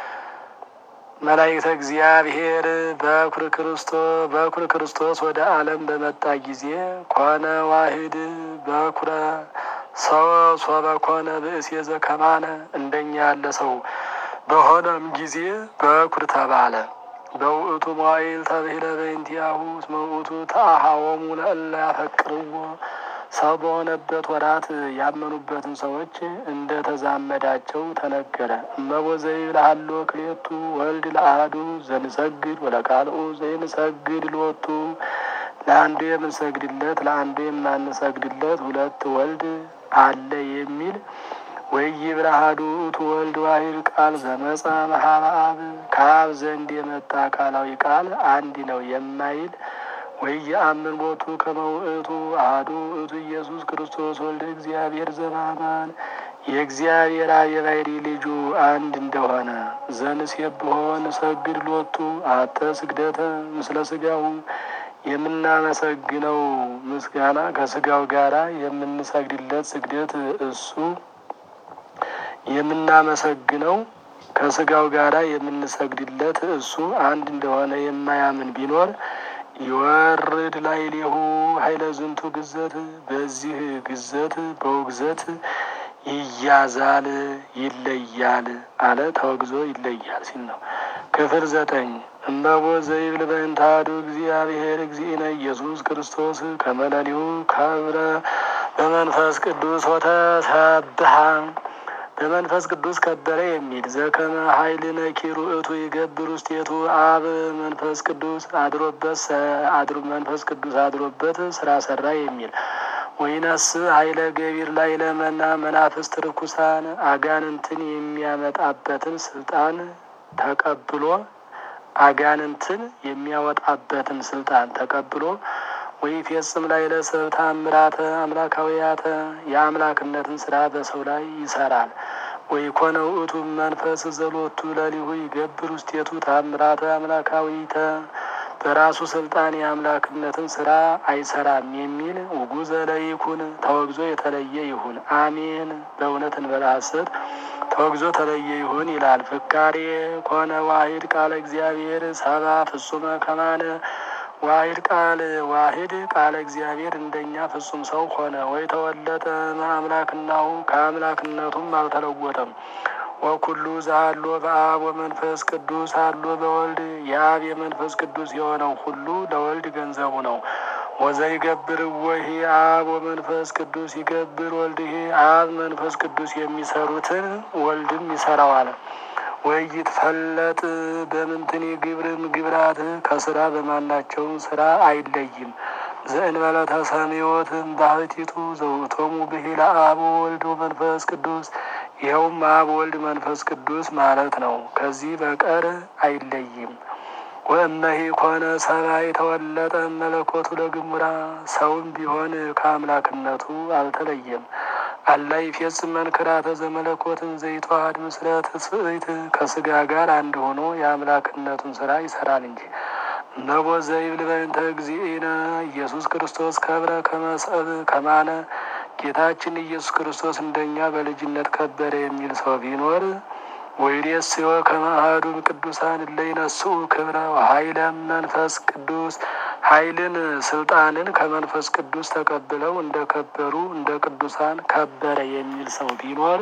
መላእክተ እግዚአብሔር በኩር ክርስቶስ በኩር ክርስቶስ ወደ ዓለም በመጣ ጊዜ ኮነ ዋሂድ በኩረ ሰው ሶበ ኮነ ብእሴ ዘከማነ እንደኛ ያለ ሰው በሆነም ጊዜ በኩር ተባለ። በውእቱ መዋዕል ተብሂለ በእንቲአሁ እስመ ውእቱ ተአሃወሙ ለእለ ያፈቅርዎ ሰው በሆነበት ወራት ያመኑበትን ሰዎች እንደ ተዛመዳቸው ተነገረ። እመቦ ዘይብልሃሎ ክሌቱ ወልድ ለአሐዱ ዘንሰግድ ወለቃልኡ ዘይንሰግድ ሎቱ ለአንዱ የምንሰግድለት ለአንዱ የማንሰግድለት ሁለት ወልድ አለ የሚል ወይብር አሐዱ ውእቱ ወልድ ዋሕድ ቃል ዘመጻ እምኀበ አብ ከአብ ዘንድ የመጣ አካላዊ ቃል አንድ ነው የማይል ወኢየአምን ቦቱ ከመ ውእቱ አሐዱ ውእቱ ኢየሱስ ክርስቶስ ወልደ እግዚአብሔር ዘበአማን የእግዚአብሔር አብ የባሕርይ ልጁ አንድ እንደሆነ ዘንሴብሖ ንሰግድ ሎቱ አሐተ ስግደተ ምስለ ሥጋሁ የምናመሰግነው ምስጋና ከሥጋው ጋራ የምንሰግድለት ስግደት እሱ የምናመሰግነው ከሥጋው ጋራ የምንሰግድለት እሱ አንድ እንደሆነ የማያምን ቢኖር ይወርድ ላዕሌሁ ኃይለ ዝንቱ ግዘት በዚህ ግዘት በውግዘት ይያዛል ይለያል አለ ተወግዞ ይለያል ሲል ነው። ክፍል ዘጠኝ እመቦ ዘይብል በእንተ አሐዱ እግዚአብሔር እግዚእነ ኢየሱስ ክርስቶስ ከመ ሌሊሁ ከብረ በመንፈስ ቅዱስ ወተሰብሐ በመንፈስ ቅዱስ ከበረ የሚል ዘከመ ኃይል ነኪሩ እቱ ይገብር ውስቴቱ አብ መንፈስ ቅዱስ አድሮበት አድሮ መንፈስ ቅዱስ አድሮበት ስራ ሰራ የሚል ወይነስ ኃይለ ገቢር ላይ ለመና መናፍስት ርኩሳን አጋንንትን የሚያመጣበትን ስልጣን ተቀብሎ አጋንንትን የሚያወጣበትን ስልጣን ተቀብሎ ወይ ፌጽም ላይ ለሰብ ታምራተ አምላካዊያተ የአምላክነትን ስራ በሰው ላይ ይሰራል። ወይ ኮነ ውእቱ መንፈስ ዘሎቱ ለሊሁ ይገብር ውስቴቱ ታምራተ አምላካዊተ በራሱ ስልጣን የአምላክነትን ስራ አይሰራም የሚል ውጉዘ ለይኩን ተወግዞ የተለየ ይሁን። አሜን። በእውነት እንበላ ሐሰት ተወግዞ ተለየ ይሁን ይላል። ፍካሬ ኮነ ዋሂድ ቃለ እግዚአብሔር ሰባ ፍጹመ ከማነ ዋሂድ ቃል ዋሂድ ቃለ እግዚአብሔር እንደኛ ፍጹም ሰው ሆነ። ወይ ተወለጠ አምላክናው ከአምላክነቱም አልተለወጠም። ወኩሉ ዘአሎ በአብ ወመንፈስ ቅዱስ አሎ በወልድ የአብ የመንፈስ ቅዱስ የሆነው ሁሉ ለወልድ ገንዘቡ ነው። ወዘይገብር ወሂ አብ ወመንፈስ ቅዱስ ይገብር ወልድሄ አብ መንፈስ ቅዱስ የሚሰሩትን ወልድም ይሰራዋል። ወይትፈለጥ በምንትን ግብርም ግብራት ከስራ በማናቸው ስራ አይለይም። ዘእንበለ ተሰሚዮትም ባህቲቱ ዘውቶሙ ብሂለ አብ ወልድ መንፈስ ቅዱስ ይኸውም አብ ወልድ መንፈስ ቅዱስ ማለት ነው። ከዚህ በቀር አይለይም። ወእመሂ ኮነ ሰብአ የተወለጠ መለኮቱ ለግሙራ ሰውም ቢሆን ከአምላክነቱ አልተለየም። አላ ይፌጽም መንክራተ ዘመለኮትን ዘይተዋሃድ ምስለ ትስብእት ከስጋ ጋር አንድ ሆኖ የአምላክነቱን ስራ ይሰራል እንጂ እመቦ ዘይብል በእንተ እግዚእነ ኢየሱስ ክርስቶስ ከብረ ከመሰብ ከማነ ጌታችን ኢየሱስ ክርስቶስ እንደኛ በልጅነት ከበረ የሚል ሰው ቢኖር ወይዴስዮ ከመ አሐዱ ቅዱሳን እለ ይነስኡ ክብረ ኃይለ መንፈስ ቅዱስ ኃይልን ስልጣንን ከመንፈስ ቅዱስ ተቀብለው እንደ ከበሩ እንደ ቅዱሳን ከበረ የሚል ሰው ቢኖር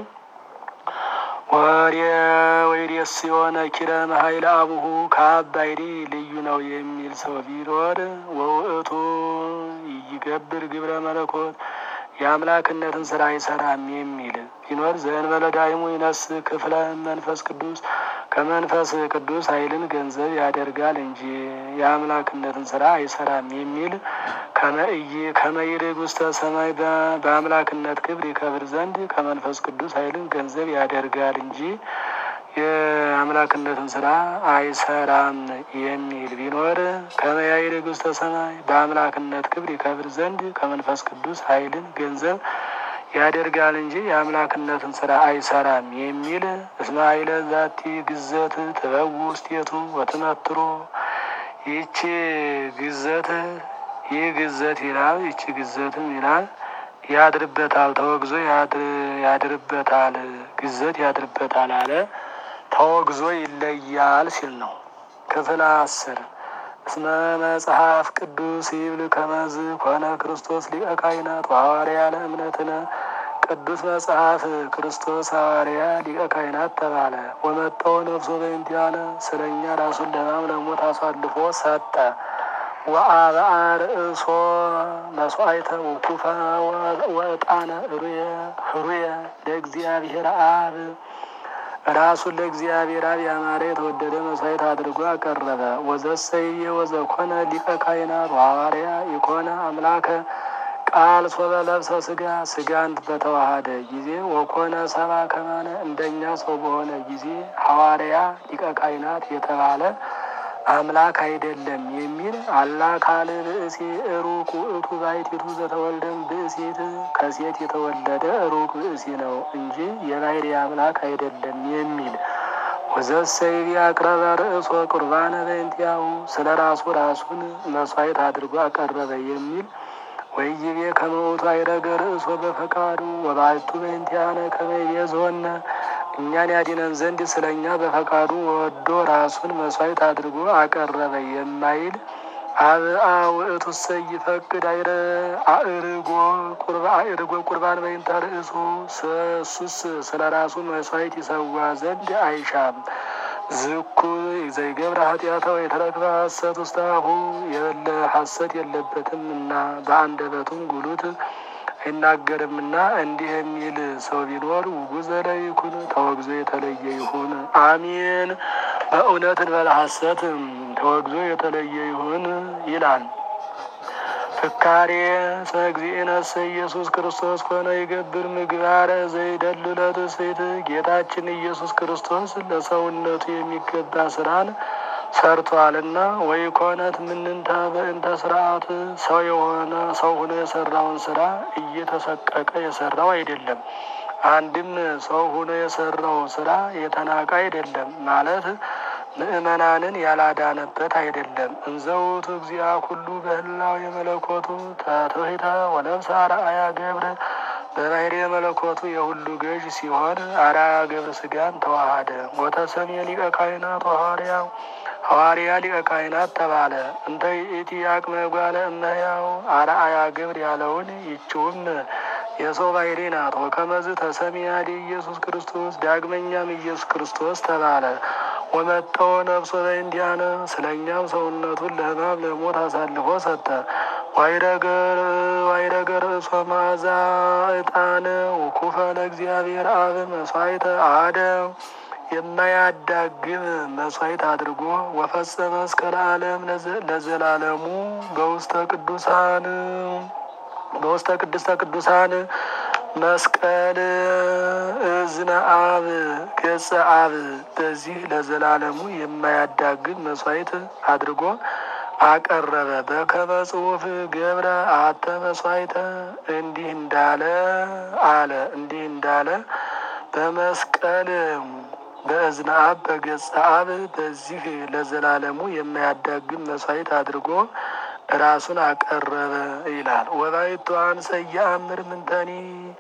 ወሬ ወይዴስዮ ነኪረም ኃይለ አቡሁ ከአብ ባሕርይ ልዩ ነው የሚል ሰው ቢኖር ወውእቱ ይገብር ግብረ መለኮት የአምላክነትን ስራ አይሰራም የሚል ቢኖር ዘእንበለ ዳይሙ ይነስ ክፍለ መንፈስ ቅዱስ ከመንፈስ ቅዱስ ኃይልን ገንዘብ ያደርጋል እንጂ የአምላክነትን ስራ አይሰራም የሚል ከመእይ ከመይርግ ውስተ ሰማይ በአምላክነት ክብር ይከብር ዘንድ ከመንፈስ ቅዱስ ኃይልን ገንዘብ ያደርጋል እንጂ የአምላክነትን ስራ አይሰራም የሚል ቢኖር ከመያይርግ ውስተ ሰማይ በአምላክነት ክብር ይከብር ዘንድ ከመንፈስ ቅዱስ ኃይልን ገንዘብ ያደርጋል እንጂ የአምላክነትን ስራ አይሰራም የሚል እስመ ኃይለ ዛቲ ግዘት ትበው ውስቴቱ ወትመትሮ ይቺ ግዘት ይህ ግዘት ይላል ይቺ ግዘትም ይላል ያድርበታል ተወግዞ ያድርበታል ግዘት ያድርበታል አለ ተወግዞ ይለያል ሲል ነው። ክፍል አስር እስመ መጽሐፍ ቅዱስ ይብል ከመዝ ኮነ ክርስቶስ ሊቀ ካህናት ሐዋርያ ለእምነትነ ቅዱስ መጽሐፍ ክርስቶስ ሐዋርያ ሊቀ ካህናት ተባለ። ወመጠው ነፍሶ በእንቲአነ ስለ እኛ ራሱን ለሕማም ለሞት አሳልፎ ሰጠ። ወአብአ ርእሶ መስዋዕተ ውኩፈ ወዕጣነ ህሩየ ለእግዚአብሔር አብ ራሱን ለእግዚአብሔር አብ ያማረ የተወደደ መስዋዕት አድርጎ አቀረበ። ወዘሰየ ወዘኮነ ሊቀ ካህናት ሐዋርያ ኢኮነ አምላከ ቃል ሶበ ለብሰ ስጋ ስጋን በተዋሃደ ጊዜ ወኮነ ሰባ ከማነ እንደኛ ሰው በሆነ ጊዜ ሐዋርያ ሊቀ ካህናት የተባለ አምላክ አይደለም የሚል አላ ካል ብእሲ ሩቅ ውእቱ ባሕቲቱ ዘተወልደም ብእሲት ከሴት የተወለደ ሩቅ ብእሲ ነው እንጂ የባሕርይ አምላክ አይደለም የሚል ወዘሰይቢ አቅረበ ርእሶ ቁርባነ በእንቲአሁ ስለ ራሱ ራሱን መስዋዕት አድርጎ አቀረበ የሚል ወይቤ ከመ ውእቱ አይረገ ርእሶ በፈቃዱ ወባሕቱ በእንቲአነ ከመ ይቤዝወነ እኛን ያድነን ዘንድ ስለ እኛ በፈቃዱ ወዶ ራሱን መስዋዕት አድርጎ አቀረበ የማይል አብአ ውእቱ እሰይ ይፈቅድ አእርጎ አእርጎ ቁርባን በይንተ ርእሱ እሱስ ስለ ራሱ መስዋዕት ይሰዋ ዘንድ አይሻም። ዝኩ ዘይገብረ ኃጢአተ ወይተረክበ ሐሰት ውስተ አፉ የበለ ሐሰት የለበትም እና በአንደበቱም ጉሉት አይናገርምና እንዲህ የሚል ሰው ቢኖር ውጉዘ ለይኩን ተወግዞ የተለየ ይሁን። አሜን። በእውነት እንበለ ሐሰት ተወግዞ የተለየ ይሁን ይላል። ፍካሬ እግዚእነሰ ኢየሱስ ክርስቶስ ኮነ ይገብር ምግባረ ዘይደሉ ለትስብእት ጌታችን ኢየሱስ ክርስቶስ ለሰውነቱ የሚገባ ስራን ሰርቷልና ወይ ኮነት ምንንተ በእንተ ስርዓት ሰው የሆነ ሰው ሆኖ የሰራውን ስራ እየተሰቀቀ የሰራው አይደለም። አንድም ሰው ሆኖ የሰራው ስራ የተናቀ አይደለም ማለት ምእመናንን ያላዳነበት አይደለም። እንዘውቱ እግዚአ ኩሉ በህላው የመለኮቱ ተትሕተ ወነፍሰ አርአያ ገብረ በባሕርይ መለኮቱ የሁሉ ገዥ ሲሆን አርአያ ገብረ ስጋን ተዋሃደ። ወተሰሜ ሊቀ ካህናት ሐዋርያ ሐዋርያ ሊቀ ካህናት ተባለ። እንተ ይእቲ አቅመ ጓለ እመሕያው አርአያ ግብር ያለውን ይችውም የሰው ባሕርይ ናት። ወከመዝ ተሰሚያዲ ኢየሱስ ክርስቶስ ዳግመኛም ኢየሱስ ክርስቶስ ተባለ። ወመጠው ነፍሶ በእንዲአነ ስለ እኛም ሰውነቱን ለሕማም ለሞት አሳልፎ ሰጠ። ዋይረገ ርእሶ መዓዛ ዕጣን ውኩፈ ለእግዚአብሔር አብ መስዋዕተ አደ የማያዳግም መስዋዕት አድርጎ ወፈጸመ እስከ ለዓለም ለዘላለሙ በውስተ ቅዱሳን በውስተ ቅድስተ ቅዱሳን መስቀል እዝነ አብ ገጸ አብ በዚህ ለዘላለሙ የማያዳግም መስዋዕት አድርጎ አቀረበ። በከመ ጽሑፍ ገብረ አተ መስዋዕተ እንዲህ እንዳለ አለ እንዲህ እንዳለ በመስቀል በእዝነ አብ በገጸ አብ በዚህ ለዘላለሙ የማያዳግም መስዋዕት አድርጎ ራሱን አቀረበ ይላል። ወባይቱ አንሰ የአምር ምንተኒ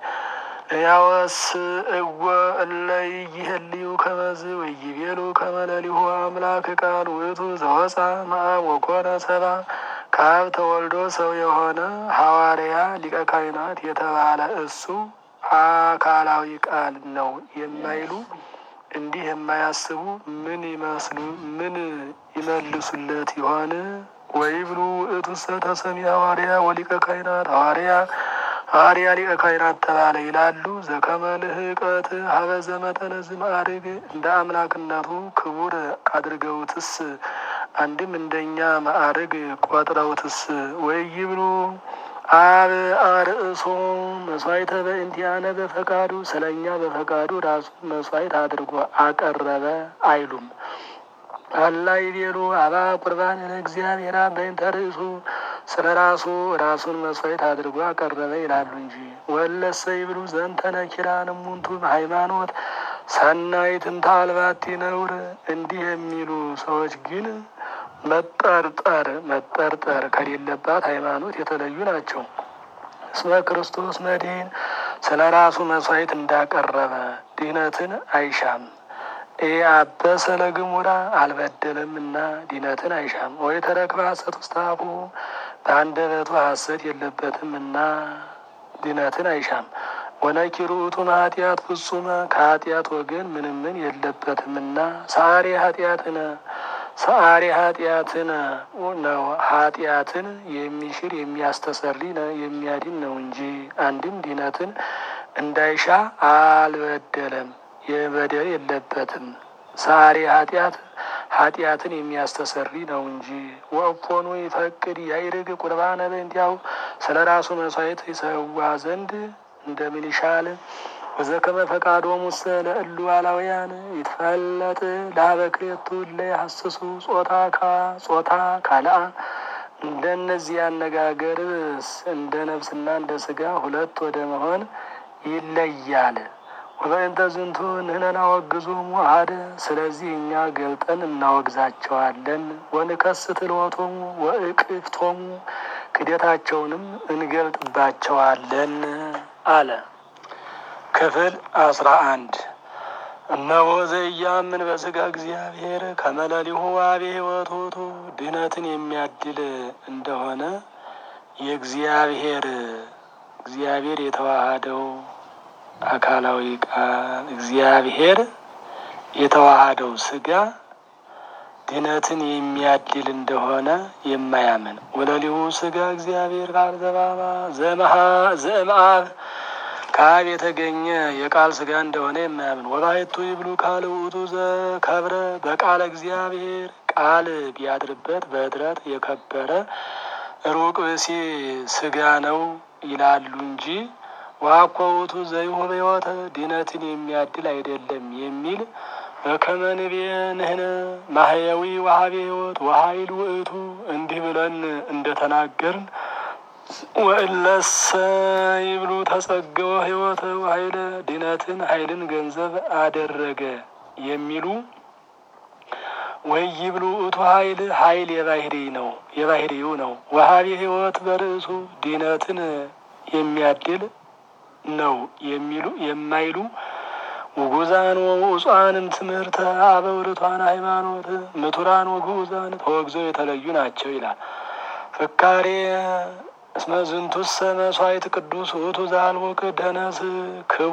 ያወስ እወ እለይ ይህልዩ ከመዝ ወይቤሉ ከመለሊሁ አምላክ ቃል ውእቱ ዘወፃ መአብ ወኮነ ሰባ ከአብ ተወልዶ ሰው የሆነ ሐዋርያ ሊቀ ካህናት የተባለ እሱ አካላዊ ቃል ነው የማይሉ እንዲህ የማያስቡ ምን ይመስሉ ምን ይመልሱለት ይሆን? ወይብሉ ውእቱሰ ተሰሚ ሐዋርያ ወሊቀ ካህናት ሐዋርያ ሐዋርያ ሊቀ ካህናት ተባለ ይላሉ። ዘከመ ልህቀት ሀበ ዘመጠነ ዝማዕርግ እንደ አምላክነቱ ክቡር አድርገውትስ አንድም እንደኛ ማዕርግ ቆጥረውትስ ወይ ይብሉ አብ አርእሶ መስዋዕተ በእንቲአነ በፈቃዱ ስለ እኛ በፈቃዱ ራሱን መስዋዕት አድርጎ አቀረበ አይሉም። አላ ይቤሉ አባ ቁርባን ለእግዚአብሔር በእንተ ርእሱ ስለ ራሱ ራሱን መስዋዕት አድርጎ አቀረበ ይላሉ እንጂ። ወለሰ ይብሉ ዘንተ ነኪራን እሙንቱ ሃይማኖት ሰናይትን ታልባቲ ነውር እንዲህ የሚሉ ሰዎች ግን መጠርጠር መጠርጠር ከሌለባት ሃይማኖት የተለዩ ናቸው። እስመ ክርስቶስ መድኅን ስለ ራሱ መስዋዕት እንዳቀረበ ድህነትን አይሻም። አበሰ ለግሙራ አልበደለምና ድህነትን አይሻም። ወይ ተረክበ ሐሰት ውስተ አፉ በአንደበቱ ሐሰት የለበትምና ድህነትን አይሻም። ወነኪሩ ውእቱም ኃጢአት ፍጹመ ከኃጢአት ወገን ምንምን የለበትምና ሰአሬ ኃጢአትነ ሰአሪ ኃጢአትን ነው ኃጢአትን የሚሽር የሚያስተሰሪ የሚያድን ነው እንጂ አንድም ድህነትን እንዳይሻ አልበደለም የበደል የለበትም። ሰአሪ ኃጢአት ኃጢአትን የሚያስተሰሪ ነው እንጂ። ወእፎኑ ይፈቅድ ያይርግ ቁርባነ በእንቲአሁ ስለ ራሱ መስዋዕት ይሰዋ ዘንድ እንደምን ይሻል? ወዘከመ ፈቃዶሙ ውስተ ለእሉ አላውያን ይትፈለጥ ለሀበ ክልኤቱ እለ ይሐስሱ ጾታ ጾታ ካልአ እንደነዚህ አነጋገርስ እንደ ነፍስና እንደ ስጋ ሁለት ወደ መሆን ይለያል። ወበእንተ ዝንቱ ንሕነ ናወግዞሙ አሐደ። ስለዚህ እኛ ገልጠን እናወግዛቸዋለን። ወንከስት ሎቶሙ ወእቅፍቶሙ ክደታቸውንም እንገልጥባቸዋለን አለ። ክፍል አስራ አንድ እነሆ ዘኢያምን በስጋ እግዚአብሔር ከመለሊሁ ዋቤ ሕይወት ውእቱ ድህነትን የሚያድል እንደሆነ የእግዚአብሔር እግዚአብሔር የተዋሃደው አካላዊ ቃል እግዚአብሔር የተዋሃደው ስጋ ድህነትን የሚያድል እንደሆነ የማያምን ወለሊሁ ስጋ እግዚአብሔር ቃል ዘባባ ዘመሃ ዘእምአብ ከአብ የተገኘ የቃል ስጋ እንደሆነ የማያምን ወባሕቱ ይብሉ ካል ውእቱ ዘከብረ በቃለ እግዚአብሔር ቃል ቢያድርበት በኅድረት የከበረ ሩቅ ብእሲ ስጋ ነው ይላሉ እንጂ ዋኮ ውእቱ ዘይሁብ ሕይወተ ድህነትን የሚያድል አይደለም የሚል በከመ ንቤ ንሕነ ማህየዊ ወሀቤ ሕይወት ወሀይል ውእቱ እንዲህ ብለን እንደተናገርን ወእለሰ ይብሉ ተጸገወ ሕይወተ ወሀይለ ድህነትን ኃይልን ገንዘብ አደረገ የሚሉ ወይ ይብሉ እቱ ኃይል ኃይል የባህሪ ነው የባህሪው ነው። ወሀቤ ሕይወት በርእሱ ድህነትን የሚያድል ነው የሚሉ የማይሉ ውጉዛን ወውጿንም ትምህርተ አበው ርቱዓን ሃይማኖት ምቱራን ወግዑዛን ተወግዘው የተለዩ ናቸው ይላል። ፍካሬ እስመ ዝንቱሰ መስዋዕት ቅዱስ ውእቱ ዘአልቦ ደነስ ክቡ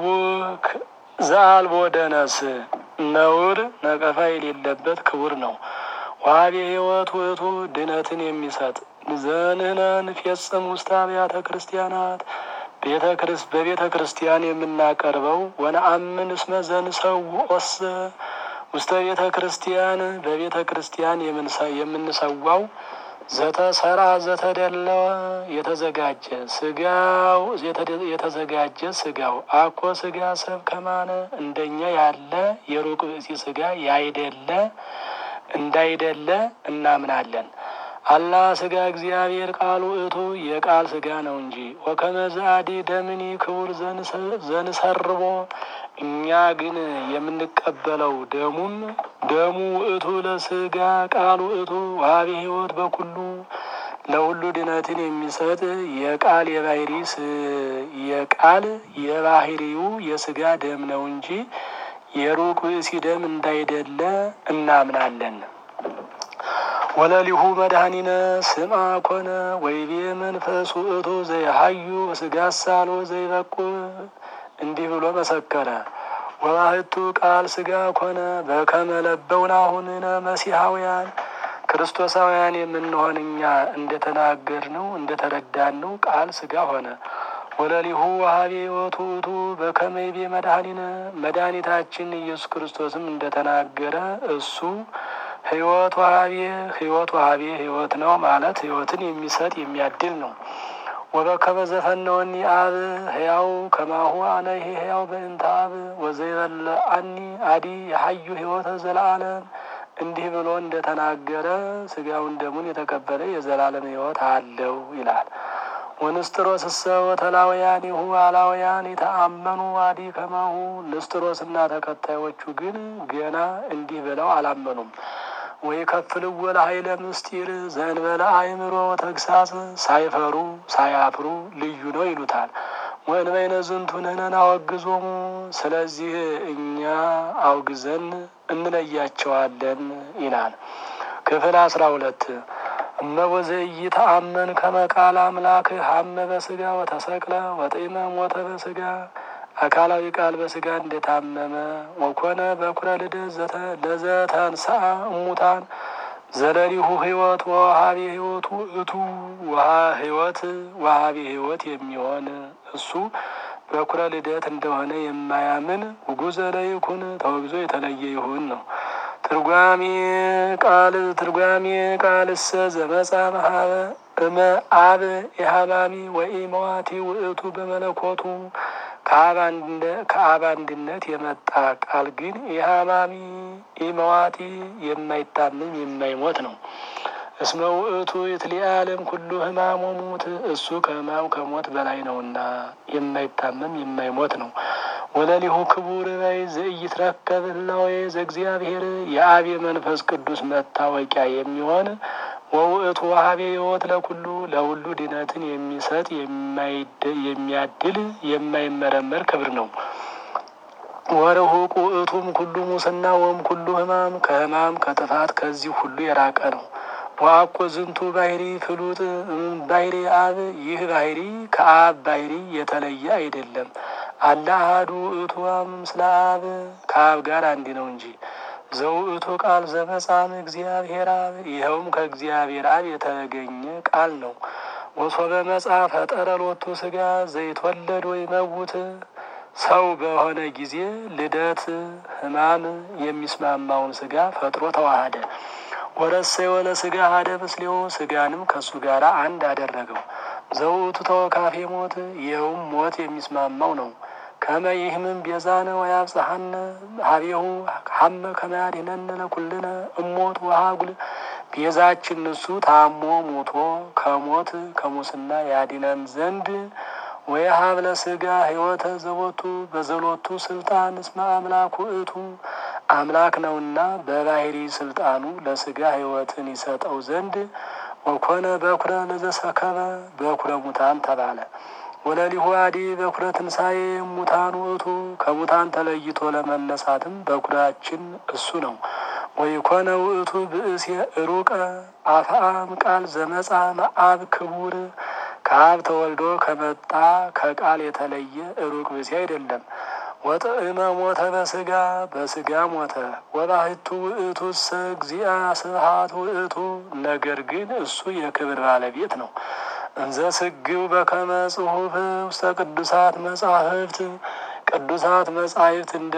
ዘአልቦ ደነስ ነውር ነቀፋ የሌለበት ክቡር ነው። ዋቤ ሕይወት ውእቱ ድህነትን የሚሰጥ ዘንህነ ንፌጽም ውስተ አብያተ ክርስቲያናት ቤተ ክርስ በቤተ ክርስቲያን የምናቀርበው ወነአምን እስመ ዘንሰውዖሰ ውስተ ቤተ ክርስቲያን በቤተ ክርስቲያን የምንሰዋው ዘተሰራ ዘተደለወ የተዘጋጀ ስጋው የተዘጋጀ ስጋው አኮ ስጋ ሰብ ከማነ እንደኛ ያለ የሩቅ ብእሲ ስጋ ያይደለ እንዳይደለ እናምናለን። አላ ስጋ እግዚአብሔር ቃሉ እቱ የቃል ስጋ ነው እንጂ ወከመ ዘአዲ ደምኒ ክቡር ዘንሰርቦ እኛ ግን የምንቀበለው ደሙም ደሙ እቱ ለስጋ ቃሉ እቱ ዋቢ ሕይወት በኩሉ ለሁሉ ድነትን የሚሰጥ የቃል የባህሪ የቃል የባህሪው የስጋ ደም ነው እንጂ የሩቅ ብእሲ ደም እንዳይደለ እናምናለን። ወለሊሁ መድኃኒነ ስምዐ ኮነ ወይቤ መንፈስ ውእቱ ዘይሀዩ ስጋ ሳሎ ዘይበቁ እንዲህ ብሎ መሰከረ። ወባህቱ ቃል ስጋ ኮነ በከመ ለበውናሁንነ መሲሐውያን ክርስቶሳውያን የምንሆን እኛ እንደተናገርነው እንደተረዳነው ቃል ስጋ ሆነ። ወለሊሁ ወሀቤ ሕይወት ውእቱ በከመ ይቤ መድኃኒነ መድኃኒታችን ኢየሱስ ክርስቶስም እንደተናገረ እሱ ሕይወት ወሀቤ ሕይወት ወሀቤ ሕይወት ነው ማለት ሕይወትን የሚሰጥ የሚያድል ነው። ወበከመ ዘፈነወኒ አብ ሕያው ከማሁ አነ ይሄ ሕያው በእንተ አብ ወዘይበልዐኒ አዲ የሀዩ ሕይወተ ዘለዓለም እንዲህ ብሎ እንደተናገረ ስጋውን ደሙን የተቀበለ የዘላለም ሕይወት አለው ይላል። ወንስጥሮስ እሰ ወተላውያኒሁ አላውያን የተአመኑ አዲ ከማሁ ንስጥሮስና ተከታዮቹ ግን ገና እንዲህ ብለው አላመኑም። ወይ ከፍልዎ ለኃይለ ምስጢር ዘእንበለ አእምሮ ተግሳጽ ሳይፈሩ ሳያፍሩ ልዩ ነው ይሉታል። ወእንበይነ ዝንቱ ንሕነ ናወግዞሙ ስለዚህ እኛ አውግዘን እንለያቸዋለን ይላል። ክፍል አስራ ሁለት እመቦ ዘኢይተአመን ከመ ቃል አምላክ ሀመ በስጋ ወተሰቅለ ወጢመ ሞተ በስጋ አካላዊ ቃል በስጋ እንደታመመ ወኮነ በኩረ ልደት ለዘተንሥአ እሙታን ዘለሊሁ ሕይወት ወወሀቤ ሕይወቱ እቱ ውሃ ሕይወት ወሀቤ ሕይወት የሚሆን እሱ በኩረ ልደት እንደሆነ የማያምን ውጉዘ ለይኩን ተወግዞ የተለየ ይሁን ነው። ትርጓሜ ቃል ትርጓሜ ቃልሰ ዘመጻ መሀበ እመ አብ የሀማሚ ወይ መዋቲ ውእቱ በመለኮቱ ከአብ አንድነት የመጣ ቃል ግን የሀማሚ ኢመዋቲ የማይታመም የማይሞት ነው። እስመ ውእቱ የትሊአለም ኩሉ ህማም ወሙት እሱ ከህማም ከሞት በላይ ነውና የማይታመም የማይሞት ነው። ወለሊሁ ክቡር በይ ዘኢይትረከብ ህላዌ ዘእግዚአብሔር የአብ የመንፈስ ቅዱስ መታወቂያ የሚሆን ወውእቱ ዋሃቤ ሕይወት ለኩሉ ለሁሉ ድነትን የሚሰጥ የሚያድል የማይመረመር ክብር ነው። ወርሁቅ ውእቱም ኩሉ ሙስና ወም ኩሉ ህማም ከህማም ከጥፋት ከዚህ ሁሉ የራቀ ነው። ወአኮ ዝንቱ ባህሪ ፍሉጥ ባህሪ አብ ይህ ባህሪ ከአብ ባህሪ የተለየ አይደለም። አለ አሐዱ ውእቱ ምስለ አብ ከአብ ጋር አንድ ነው እንጂ ዘውእቱ ቃል ዘመጻም እግዚአብሔር አብ ይኸውም ከእግዚአብሔር አብ የተገኘ ቃል ነው። ወሶበ መጻ ፈጠረ ሎቱ ስጋ ዘይትወለድ ወይ መውት ሰው በሆነ ጊዜ ልደት ህማም የሚስማማውን ስጋ ፈጥሮ ተዋሃደ። ወረሰየ ወለ ስጋ ሀደ ምስሌው ስጋንም ከእሱ ጋር አንድ አደረገው። ዘውእቱ ተወካፌ ሞት ይኸውም ሞት የሚስማማው ነው። ከመ ይህምን ቤዛነ ወያብጽሐነ ሀቤሁ ሀመ ከመያድኅነነ ለኩልነ እሞት ወሀጉል ቤዛችን እሱ ታሞ ሞቶ ከሞት ከሙስና ያድነን ዘንድ ወየሀብ ለስጋ ሕይወተ ዘቦቱ በዘሎቱ ስልጣን እስመ አምላክ ውእቱ አምላክ ነውና በባህሪ ስልጣኑ ለስጋ ሕይወትን ይሰጠው ዘንድ ወኮነ በኩረ ለዘሰከበ በኩረ ሙታን ተባለ። ወለሊሁ አዲ በኩረ ትንሣኤ ሙታን ውእቱ ከሙታን ተለይቶ ለመነሳትም በኩራችን እሱ ነው። ወይኮነ ውእቱ ብእስ ሩቀ አፍአም ቃል ዘመጻ መአብ ክቡር ከአብ ተወልዶ ከመጣ ከቃል የተለየ ሩቅ ብእሲ አይደለም። ወጥዕመ ሞተ በስጋ በስጋ ሞተ። ወባሕቱ ውእቱ እሰ እግዚአ ስብሐት ውእቱ ነገር ግን እሱ የክብር ባለቤት ነው። እንዘ ስግው በከመ ጽሑፍ ውስተ ቅዱሳት መጻሕፍት ቅዱሳት መጻሕፍት እንደ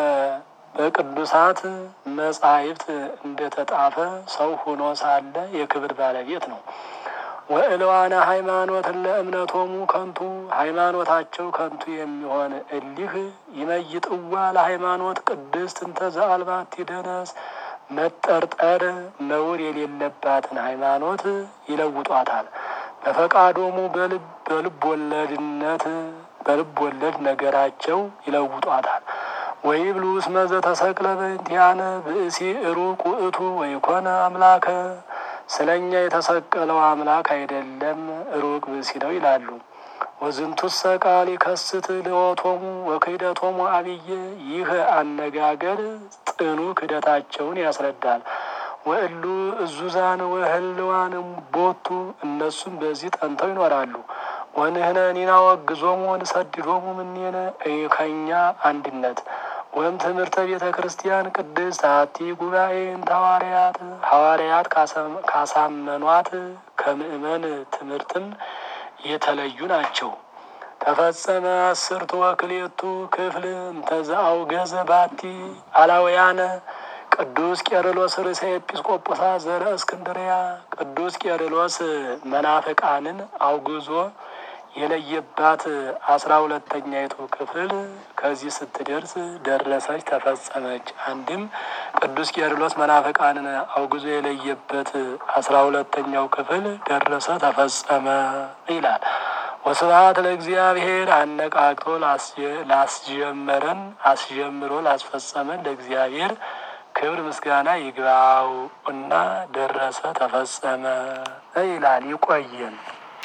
በቅዱሳት መጻሕፍት እንደተጣፈ ሰው ሆኖ ሳለ የክብር ባለቤት ነው። ወእልዋነ ሃይማኖት ለእምነቶሙ ከንቱ ሃይማኖታቸው ከንቱ የሚሆን እሊህ ይመይጥዋ ለሃይማኖት ቅድስት እንተ ዘአልባቲ ደነስ መጠርጠር ነውር የሌለባትን ሃይማኖት ይለውጧታል። በፈቃዶሙ በልብ ወለድነት በልብ ወለድ ነገራቸው ይለውጧታል። ወይብሉ እስመ ዘተሰቅለ በእንቲአነ ብእሲ ሩቅ ውእቱ ወይኮነ አምላከ ስለ እኛ የተሰቀለው አምላክ አይደለም ሩቅ ብእሲ ነው ይላሉ። ወዝንቱሰ ቃል ይከስት ልወቶሙ ወክህደቶሙ አብዬ ይህ አነጋገር ጥኑ ክህደታቸውን ያስረዳል። ወእሉ እዙዛን ወህልዋን ቦቱ እነሱም በዚህ ጠንተው ይኖራሉ። ወንህነ ኒና ወግዞሙ ወንሰድዶሙ ምኔነ ከኛ አንድነት ወይም ትምህርተ ቤተ ክርስቲያን ቅድስት አሐቲ ጉባኤ እንተ ሐዋርያት ሐዋርያት ካሳመኗት ከምእመን ትምህርትም የተለዩ ናቸው። ተፈጸመ አስርቱ ወክልኤቱ ክፍል እንተዘ አውገዘ ባቲ አላውያነ ቅዱስ ቄርሎስ ርእሰ ኤጲስቆጶሳት ዘረ እስክንድርያ ቅዱስ ቄርሎስ መናፍቃንን አውግዞ የለየባት አስራ ሁለተኛይቱ ክፍል ከዚህ ስትደርስ ደረሰች፣ ተፈጸመች። አንድም ቅዱስ ቄርሎስ መናፍቃንን አውግዞ የለየበት አስራ ሁለተኛው ክፍል ደረሰ፣ ተፈጸመ ይላል። ወስብሐት ለእግዚአብሔር አነቃቅቶ ላስጀመረን አስጀምሮ ላስፈጸመን ለእግዚአብሔር ክብር ምስጋና ይግባው እና ደረሰ፣ ተፈጸመ ይላል። ይቆየን።